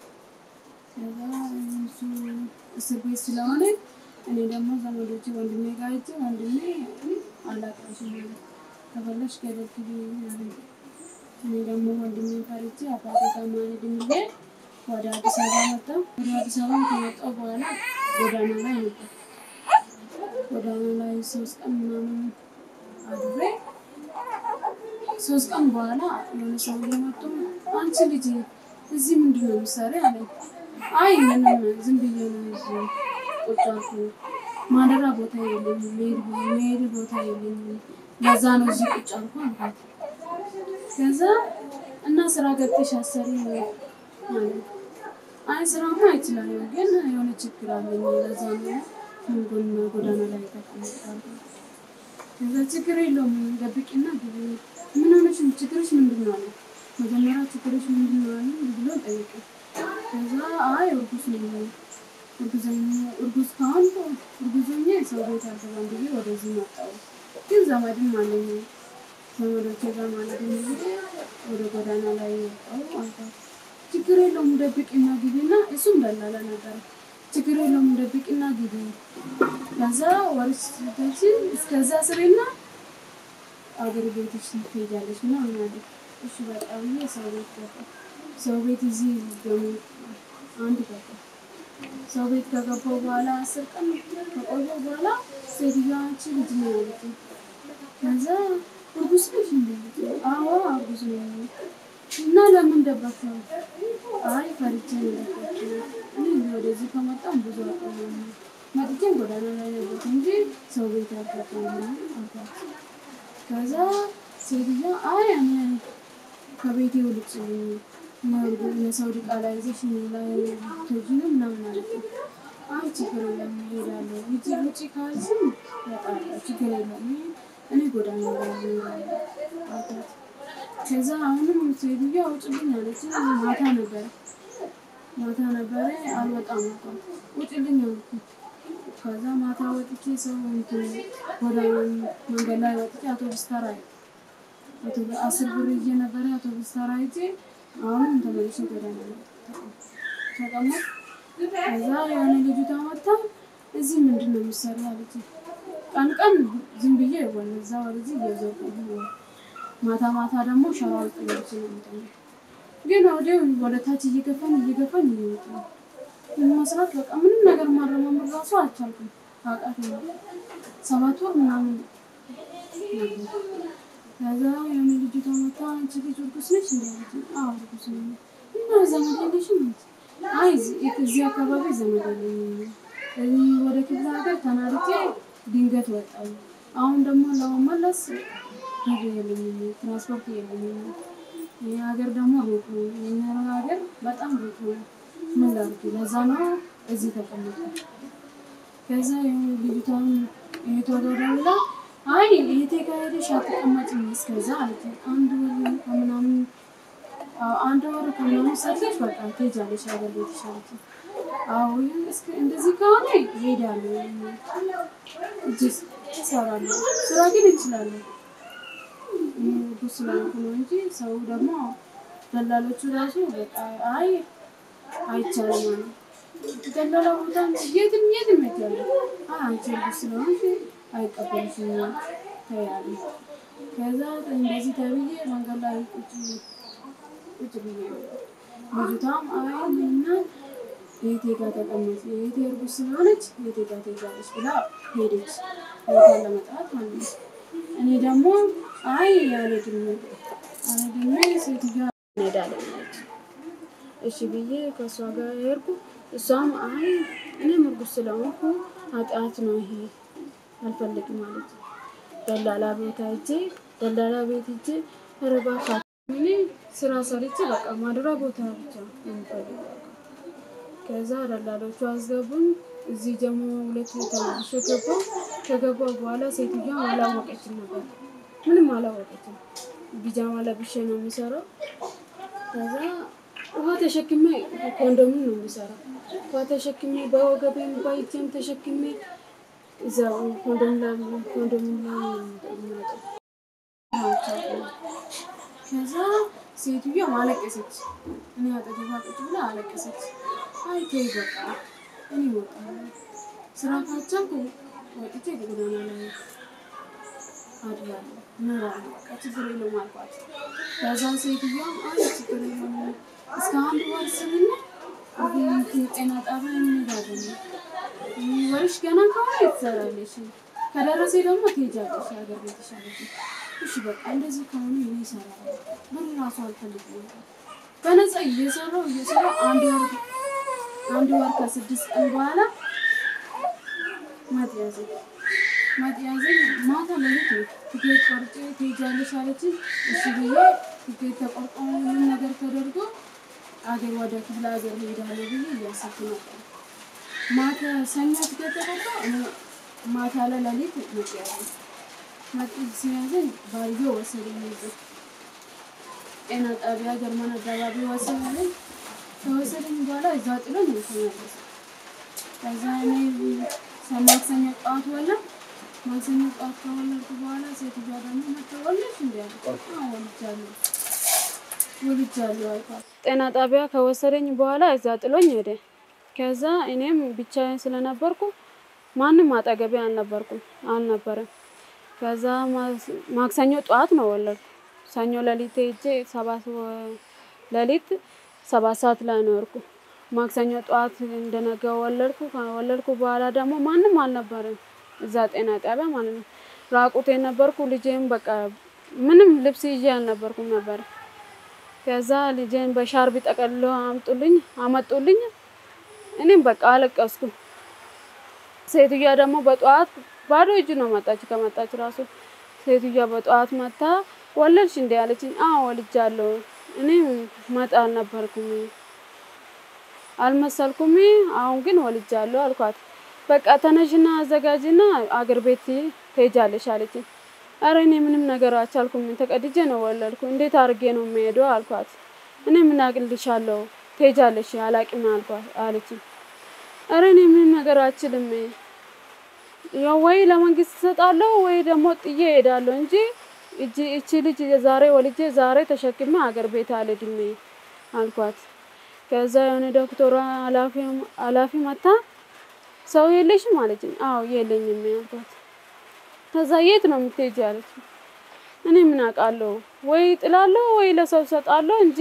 ከዛ እሱ እስር ቤት ስለሆነ እኔ ደግሞ ዘመዶቼ ወንድሜ ጋር ሂጅ ወንድሜ አላውቅሽም ከፈለሽ ገደል ግቢ አለኝ። እኔ ደግሞ ወንድሜ ፈርቼ አባቴ ጋር ማልሄድ ብዬ ወደ አዲስ አበባ መጣሁ። ወደ አዲስ አበባ ከመጣሁ በኋላ ጎዳና ላይ ነበር። ጎዳና ላይ ሶስት ቀን ምናምን አድሬ ሶስት ቀን በኋላ የሆነ ሰውዬ መጥቶ አንቺ ልጅ እዚህ ምንድን ነው የምትሰሪው አለኝ። አይ ምንም ዝም ብዬ ነው እዚህ ቁጭ አልኩ። ማደሪያ ቦታ የለኝም፣ መሄድ መሄድ ቦታ የለኝም። ለዛ ነው እዚህ ቁጭ አልኩ አልኳት። ከዛ እና ስራ ገብተሽ አሰሪ አለኝ። አይ ስራማ እችላለሁ፣ ግን የሆነ ችግር አለኝ። ለዛ ነው ጎዳና ላይ ተቀምጫለሁ። ከዛ ችግር የለውም ደብቂና ግቢ። ምን ሆነሽ ነው? ችግርሽ ምንድን ነው አለ። መጀመሪያ ችግርሽ ምንድን ነው አለ ብሎ ጠየቀ። ከዛ አይ እርጉዝ ነኝ እርጉዝ ነኝ- እርጉዝ ከሆንኩ እርጉዝ ሆኜ ሰው ቤት አልገባም ብዬ ወደዚህ መጣሁ። ግን ዘመድም አለኝ ዘመዶቼ ጋር ማለት ነው ብዬ ወደ ጎዳና ላይ ወጣሁ አልኳት። ችግር የለውም ደብቂና ግቢና እሱም ደላላ ነበረ። ችግር የለውም ደብቂና ግቢ ከዛ ወርስ ስታች እስከዛ ስሬና አገር ቤትሽ ትሄጃለሽ እና ምናለ እሺ በቃ ብዬ ሰው ቤት ገባ። ሰው ቤት እዚህ ደግሞ አንድ ገባ። ሰው ቤት ከገባሁ በኋላ አስር ቀን ከቆየሁ በኋላ ሴትዮዋ አንቺ ልጅ ነው ያለችኝ። ከዛ እርጉዝ ነሽ እንዴ? አዎ እርጉዝ ነኝ። እና ለምን ደበቅሽው? አይ ፈርቼ ነው የደበቅኩት። እኔ ወደዚህ ከመጣሁ ብዙ አቆየሁ። መጥቼም ጎዳና ላይ ነበርኩ እንጂ ሰው ቤት አልገባሁም አልኳት። ከዛ ሴትዮዋ አይ እኔ ከቤቴ ውልጭ የሰው ዕቃ ላይ ይዘሽ እኔ ላይ ልትወጂ ነው ምናምን አለችኝ። አይ ችግር የለም እሄዳለሁ። ውጪ ውጪ ካልሽኝ እወጣለሁ ችግር የለም እኔ ጎዳና ላይ እኖራለሁ አልኳት። ከዛ አሁንም ሴትዮዋ ውጭልኝ አለችኝ። ማታ ነበረ ማታ ነበረ አልወጣም አልኳት። ውጭልኝ አልኩኝ። ከዛ ማታ ወጥቼ ሰው እንትን ወደ መንገድ ላይ ወጥቼ አውቶቡስ ተራ አውቶቡስ አስር ብር ይዤ ነበረ አውቶቡስ ተራ ይዤ አሁንም ተመልሼ ጎዳና ላይ ተቀመጥ ከዛ የሆነ ልጅቷ መጣ እዚህ ምንድን ነው የምትሰሪው አለችኝ። ቀን ቀን ዝም ብዬ ወደዛ ወደዚህ እየዞርኩ ነው። ማታ ማታ ደግሞ ሸራ ውስጥ ገብቼ ነው የምተኛው። ግን ወዲያው ወደ ታች እየገፋን እየገፋን እየወጡ ነው መስራት በቃ ምንም ነገር ማረማመድ ራሱ አልቻልኩም። አቃተኝ። ሰባት ወር ምናምን ነበር። ከዛ የሆነ ልጅቷ መታ አንቺ ልጅ እርጉዝ ነሽ እንዴ አለችኝ። አዎ እርጉዝ ነኝ። እና ዘመድ የለሽም? አይ እዚህ አካባቢ ዘመድ የለኝም። እዚህ ወደ ክፍለ ሀገር ተናድጄ ድንገት ወጣሁ። አሁን ደግሞ ለመመለስ ጊዜ የለኝም፣ ትራንስፖርት የለኝም። ይህ ሀገር ደግሞ ሩቅ ነው። የኛ ሀገር በጣም ሩቅ ነው። ምን ላድርግ? ለዛ ነው እዚህ ተቀመጠ። ከዛ የሆነ ልጅቷን እህቷ ጋር ደውላ አይ እህቴ ጋር ሄደሽ አትቀመጭም እስከዛ አለችኝ። አንድ ወር ከምናምን አዎ፣ አንድ ወር ከምናምን ሰርተሽ በቃ ትሄጃለሽ ሀገር ቤትሽ አለችኝ። አዎ እስከ እንደዚህ ከሆነ እሄዳለሁ እጅ እሰራለሁ። ስራ ግን እችላለሁ እርጉዝ ስለሆንኩ ነው እንጂ ሰው ደግሞ ደላሎቹ ራሱ በቃ አይ አይቻልም አሉ። ደላላ ቦታ የትም የትም እሄዳለሁ። አይ አንቺ እርጉዝ ስለሆንሽ አይቀበልሽም ተያሉ። ከዛ እንደዚህ ተብዬ መንገድ ላይ ቁጭ ቁጭ ብዬ ልጅቷም አይ እና እህቴ ጋር ተቀመጥ፣ እህቴ እርጉዝ ስለሆነች እህቴ ጋር ትሄጃለሽ ብላ ሄደች። እህቷን ለመጥራት ማለት ነው። እኔ ደግሞ አይ አልሄድም አልሄድም ሴትዮዋ እንሄዳለን አለች። እሺ ብዬ ከእሷ ጋር ሄድኩ። እሷም አይ እኔም እርጉዝ ስለሆንኩ ኃጢአት ነው ይሄ አልፈልግም ማለት ነው። ደላላ ቤት ሂጄ ደላላ ቤት ሂጄ ኧረ እባክህ እኔ ስራ ሰርቼ በቃ ማደሪያ ቦታ ብቻ ነው የምፈልገው። ከዛ ደላሎቹ አስገቡኝ። እዚህ ደግሞ ሁለት ተመልሼ ገባሁ። ከገባሁ በኋላ ሴትዮዋ አላወቀችም ነበር፣ ምንም አላወቀችም። ቢጃማ ለብሼ ነው የሚሰራው። ከዛ ውሃ ተሸክሜ ኮንዶሙን ነው የሚሰራው። ውሃ ተሸክሜ በወገቤም በእጄም ተሸክሜ እዛ ኮንዶም ላይ ኮንዶም ላይ ነው የሚወጣው። ከዛ ሴትዮዋ አለቀሰች። እኔ አጠገቧ ቁጭ ብላ አለቀሰች። አይ ተይ በቃ እኔ እወጣለሁ፣ ስራ ካቻልኩ ወጥቼ ጎዳና ላይ አድራለሁ፣ እኖራለሁ፣ በቃ ችግር የለውም አልኳት። ከዛ ሴትዮዋም አይ ችግር የለውም እስከ አንድ ወር ስምና እንትን ጤና ጣቢያ እንሄዳለን፣ ወርሽ ገና ከሆነ ትሰራለሽ፣ ከደረሴ ደግሞ ትሄጃለሽ ሀገር ቤትሽ አለችኝ። እሺ በቃ እንደዚህ ከሆነ እኔ እሰራለሁ፣ ብር ራሱ አልፈልግም በነፃ እየሰራው እየሰራው አንድ ወር አንድ ወር ከስድስት ቀን በኋላ ማጥ ያዘኝ። ማጥ ያዘኝ ማታ ሌሊት ነው። ትኬት ቆርጬ ትሄጃለሽ አለችኝ። እሺ ብዬ ትኬት ተቆርጦ ሁሉም ነገር ተደርጎ አገር ወደ ክፍለ ሀገር ሄዳለሁ ብዬ እያሰብኩ ነበር። ማታ ሰኞ ትኬት ተቆርጦ እኔ ማታ ላይ ሌሊት ማጥ ያዘኝ። መጡ ሲያዘኝ ባልየው ወሰደኝ ይዞ ጤና ጣቢያ ጀርመን አካባቢ ወሰደኝ። ከወሰደኝ በኋላ እዛ ጥሎኝ ነው የተመለሰ። ከዛ እኔ ማክሰኞ ጠዋት ወለድኩ። ማክሰኞ ጠዋት ከወለድኩ በኋላ ሴትዮዋ ደግሞ መታ ወለድሽ እንዲ አለ። አዎ ወልጃለሁ ወልጃለሁ አልኳት። ጤና ጣቢያ ከወሰደኝ በኋላ እዛ ጥሎኝ ሄደ። ከዛ እኔም ብቻዬን ስለነበርኩ ማንም አጠገቤ አልነበርኩም አልነበረም። ከዛ ማክሰኞ ጠዋት ነው ወለድኩ። ሰኞ ሌሊት ሄጄ ሰባት ሌሊት ሰባት ሰዓት ላይ ነው የወርኩ። ማክሰኞ ጠዋት እንደነገ ወለድኩ። ከወለድኩ በኋላ ደግሞ ማንም አልነበረም እዛ ጤና ጣቢያ ማለት ነው። ራቁቴ ነበርኩ። ልጄም በቃ ምንም ልብስ ይዤ አልነበርኩም ነበር። ከዛ ልጄን በሻርቢ ጠቀልሎ አምጡልኝ አመጡልኝ። እኔም በቃ አለቀስኩ። ሴትዮዋ ደግሞ በጠዋት ባዶ እጅ ነው መጣች። ከመጣች ራሱ ሴትዮዋ በጠዋት መታ ወለድሽ እንዲ አለችኝ። አዎ ወልጃለሁ። እኔም መጣ አልነበርኩም አልመሰልኩም። አሁን ግን ወልጃለሁ አልኳት። በቃ ተነሽና አዘጋጅና አገር ቤት ትሄጃለሽ አለችኝ። አረ እኔ ምንም ነገር አልቻልኩም። ተቀድጄ ነው ወለድኩ። እንዴት አድርጌ ነው የምሄደው አልኳት። እኔ ምን አቅልሻለሁ ትሄጃለሽ አላቅም አልኳት አለችኝ። አረ እኔ ምንም ነገር አልችልም። ያው ወይ ለመንግስት እሰጣለሁ ወይ ደግሞ ጥዬ እሄዳለሁ እንጂ እጂ እቺ ልጅ ዛሬ ወልጄ ዛሬ ተሸክሜ አገር ቤት አልሄድም አልኳት። ከዛ የሆነ ዶክተሯ ኃላፊ መታ ሰው የለሽም አለችኝ። አዎ የለኝም አልኳት። ከዛ የት ነው የምትሄጂ አለችኝ። እኔ ምን አውቃለሁ ወይ ጥላለሁ ወይ ለሰው ሰጣለሁ እንጂ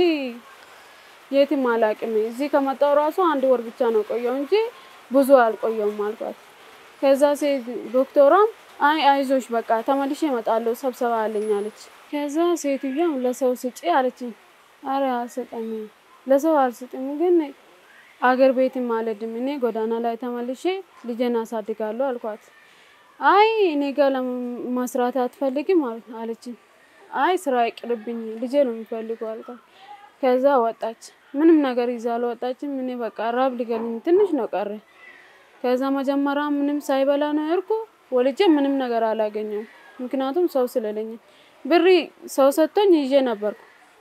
የትም አላውቅም። እዚህ ከመጣሁ ራሱ አንድ ወር ብቻ ነው ቆየው እንጂ ብዙ አልቆየውም አልኳት። ከዛ ሴት ዶክተሯም አይ አይዞሽ በቃ ተመልሼ እመጣለሁ ስብሰባ አለኝ አለች። ከዛ ሴትዮዋ ለሰው ስጪ አለችኝ። አረ አልሰጠም፣ ለሰው አልሰጥም፣ ግን አገር ቤትም አልሄድም። እኔ ጎዳና ላይ ተመልሼ ልጄን አሳድጋለሁ አልኳት። አይ እኔ ጋር ለመስራት አትፈልግም አለችኝ። አይ ስራ ይቅርብኝ፣ ልጄ ነው የሚፈልገው አልኳት። ከዛ ወጣች። ምንም ነገር ይዛ አልወጣችም። እኔ በቃ ራብ ሊገለኝ ትንሽ ነው ቀረ። ከዛ መጀመሪያ ምንም ሳይበላ ነው ያልኩ ወልጄ ምንም ነገር አላገኘም። ምክንያቱም ሰው ስለሌኝ ብሪ ሰው ሰጥቶኝ ይዤ ነበርኩ።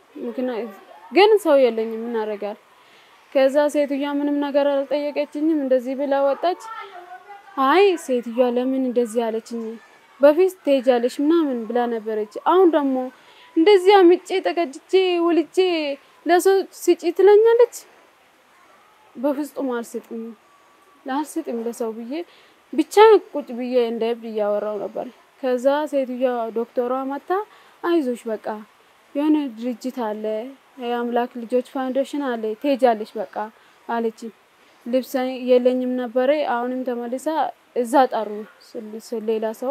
ግን ሰው የለኝም፣ ምን አደርጋለሁ? ከዛ ሴትዮዋ ምንም ነገር አልጠየቀችኝም። እንደዚህ ብላ ወጣች። አይ ሴትዮዋ ለምን እንደዚህ አለችኝ? በፊት ትሄጃለሽ ምናምን ብላ ነበረች። አሁን ደግሞ እንደዚህ አምጬ ተቀድጄ ወልጄ ለሰው ስጪ ትለኛለች። በፍጹም አልስጥም አልስጥም ለሰው ብዬ ብቻ ቁጭ ብዬ እንደ እብድ እያወራው ነበር። ከዛ ሴትዮዋ ዶክተሯ መታ አይዞሽ በቃ የሆነ ድርጅት አለ የአምላክ ልጆች ፋውንዴሽን አለ ትሄጃለሽ በቃ አለችኝ። ልብስ የለኝም ነበረ። አሁንም ተመልሳ እዛ ጠሩ ሌላ ሰው።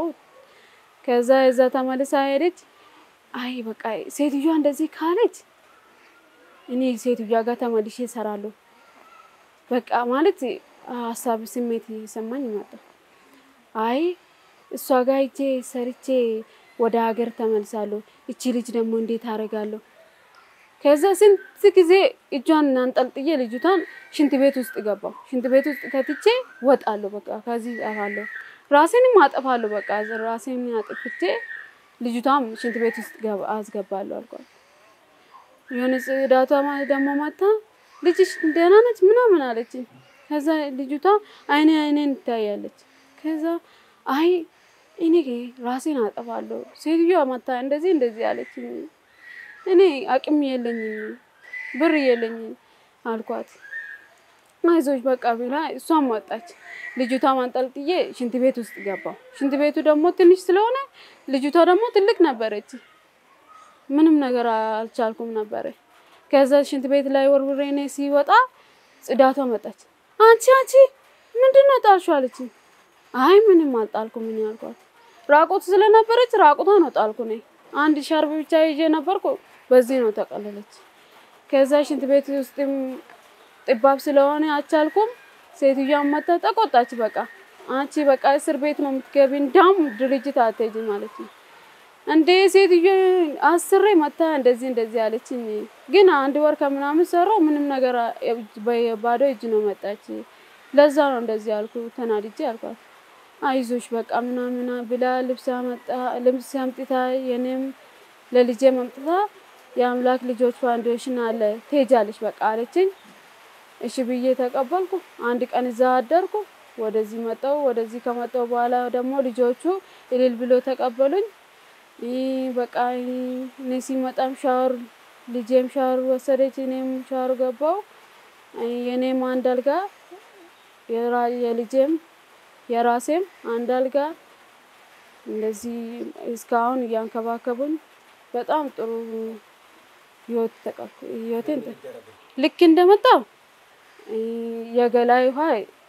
ከዛ እዛ ተመልሳ ሄደች። አይ በቃ ሴትዮዋ እንደዚህ ካለች እኔ ሴትዮዋ ጋር ተመልሼ እሰራለሁ በቃ ማለት ሀሳብ ስሜት እየሰማኝ መጣ። አይ እሷ ጋር ሂጄ ሰርቼ ወደ ሀገር ተመልሳለሁ። እቺ ልጅ ደግሞ እንዴት አደርጋለሁ? ከዛ ስንት ጊዜ እጇን አንጠልጥዬ ልጅቷን ሽንት ቤት ውስጥ ገባሁ። ሽንት ቤት ውስጥ ከትቼ ወጣለሁ። በቃ ከዚህ አፋለሁ፣ ራሴንም አጠፋለሁ። በቃ ራሴን አጥፍቼ ልጅቷም ሽንት ቤት ውስጥ አስገባለሁ አልኳት። የሆነ ጽዳቷ ደግሞ መታ ልጅሽ ደህና ነች ምናምን አለችኝ። ከዛ ልጅቷ አይኔ አይኔን ትታያለች። ከዛ አይ እኔ ራሴን አጠፋለሁ ሴትዮዋ መታ እንደዚህ እንደዚህ አለችኝ። እኔ አቅም የለኝም ብር የለኝም አልኳት። አይዞሽ በቃ ብላ እሷም ወጣች። ልጅቷ ማንጠልጥዬ ሽንት ቤት ውስጥ ገባው። ሽንት ቤቱ ደግሞ ትንሽ ስለሆነ ልጅቷ ደግሞ ትልቅ ነበረች። ምንም ነገር አልቻልኩም ነበረ። ከዛ ሽንት ቤት ላይ ወርውሬ እኔ ሲወጣ ጽዳቷ መጣች። አንቺ አንቺ ምንድን ነው ጣልሽው አለችኝ። አይ ምንም አልጣልኩም እኔ አልኳት። ራቁት ስለነበረች ራቁቷ ነው ጣልኩ እኔ አንድ ሻርብ ብቻ ይዤ ነበርኩ። በዚህ ነው ተቀለለች። ከዛ ሽንት ቤት ውስጥም ጥባብ ስለሆነ አልቻልኩም። ሴትዮዋን መታ ተቆጣች። በቃ አንቺ በቃ እስር ቤት ነው የምትገቢ፣ እንዳውም ድርጅት አትሄጂም ማለት ነው እንዴ ሴትዮ አስሬ መታ እንደዚህ እንደዚህ አለችኝ። ግን አንድ ወር ከምናምን ሰራው ምንም ነገር ባዶ እጅ ነው መጣች። ለዛ ነው እንደዚህ አልኩ፣ ተናድጄ አልኳት። አይዞሽ በቃ ምናምና ብላ ልብስ አመጣ ልብስ አምጥታ የኔም ለልጄ አምጥታ የአምላክ ልጆች ፋውንዴሽን አለ ትሄጃለሽ በቃ አለችኝ። እሺ ብዬ ተቀበልኩ። አንድ ቀን እዛ አደርኩ። ወደዚህ መጣው። ወደዚህ ከመጣው በኋላ ደግሞ ልጆቹ እልል ብሎ ተቀበሉኝ። ይህ በቃ እኔ ሲመጣም ሻወር ልጄም ሻወር ወሰደች፣ እኔም ሻወር ገባው። የኔም አንድ አልጋ የራ- የልጄም የራሴም አንድ አልጋ እንደዚህ እስካሁን እያንከባከቡኝ በጣም ጥሩ ህይወት ተቀብ ህይወቴን ተ- ልክ እንደመጣው የገላይ ውሃ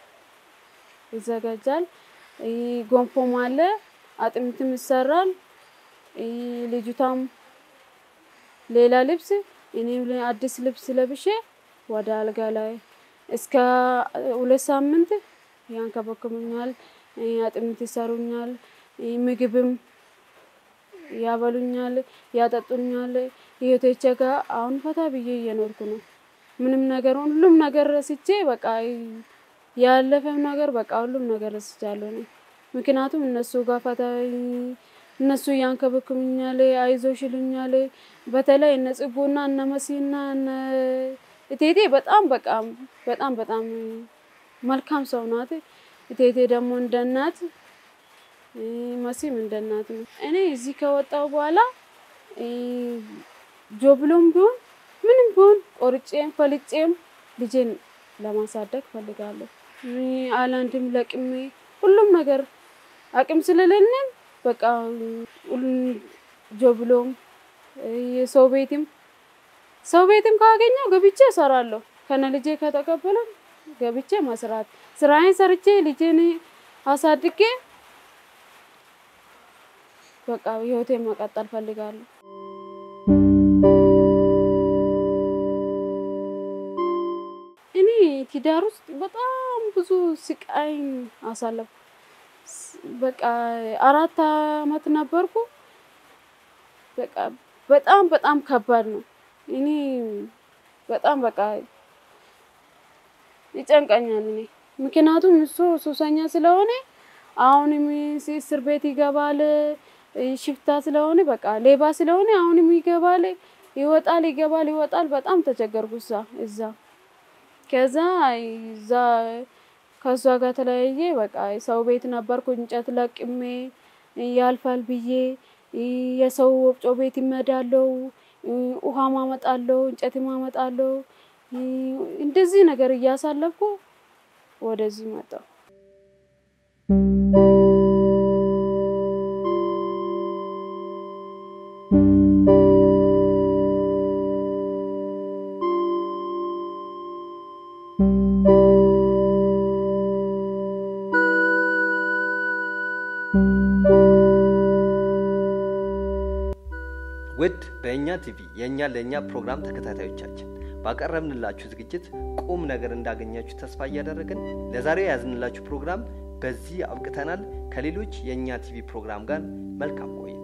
ይዘጋጃል። ይህ ጎንፎም አለ፣ አጥሚትም ይሰራል። ይህ ልጅቷም ሌላ ልብስ እኔም አዲስ ልብስ ለብሼ ወደ አልጋ ላይ እስከ ሁለት ሳምንት ያንከባክቡኛል፣ አጥሚት ይሰሩኛል፣ ምግብም ያበሉኛል፣ ያጠጡኛል። ህይወቴቼ ጋር አሁን ፈታ ብዬ እየኖርኩ ነው። ምንም ነገር ሁሉም ነገር ረስቼ በቃ ያለፈም ነገር በቃ ሁሉም ነገር ረስቻለሁ ነው። ምክንያቱም እነሱ ጋር ፈታ እነሱ ያንከባክቡኛል፣ አይዞሽ ይሉኛል። በተለይ እነ ጽጉና እነ መሲና እነ እቴቴ በጣም በቃ በጣም በጣም መልካም ሰው ናት። እቴቴ ደግሞ እንደ እናት መሲም እንደ እናት ነው። እኔ እዚህ ከወጣው በኋላ ጆብሎም ቢሆን ምንም ቢሆን ቆርጬም ፈልጬም ልጄን ለማሳደግ ፈልጋለሁ። አላንድም ለቅሜ ሁሉም ነገር አቅም ስለሌለን በቃ ጆብሎም የሰው ቤትም ሰው ቤትም ካገኘው ገብቼ እሰራለሁ። ከነ ልጄ ከተቀበለ ገብቼ መስራት ስራዬን ሰርቼ ልጄን አሳድጌ በቃ ህይወቴን መቀጠል ፈልጋለሁ። እኔ ትዳር ውስጥ በጣም ብዙ ስቃይ አሳለፍኩ። በቃ አራት አመት ነበርኩ። በቃ በጣም በጣም ከባድ ነው። እኔ በጣም በቃ ይጨንቀኛል። እኔ ምክንያቱም እሱ ሱሰኛ ስለሆነ አሁንም እስር ቤት ይገባል። ሽፍታ ስለሆነ በቃ ሌባ ስለሆነ አሁንም ይገባል፣ ይወጣል፣ ይገባል፣ ይወጣል። በጣም ተቸገርኩ እዛ እዛ ከዛ እዛ ከእሷ ጋር ተለያየ። በቃ ሰው ቤት ነበርኩ እንጨት ለቅሜ ያልፋል ብዬ የሰው ወፍጮ ቤት ይመዳለው፣ ውሃ ማመጣለው፣ እንጨት ማመጣለው። እንደዚህ ነገር እያሳለፍኩ ወደዚህ መጣሁ። ውድ በእኛ ቲቪ የእኛ ለእኛ ፕሮግራም ተከታታዮቻችን ባቀረብንላችሁ ዝግጅት ቁም ነገር እንዳገኛችሁ ተስፋ እያደረግን ለዛሬው የያዝንላችሁ ፕሮግራም በዚህ አብቅተናል። ከሌሎች የእኛ ቲቪ ፕሮግራም ጋር መልካም ቆይታ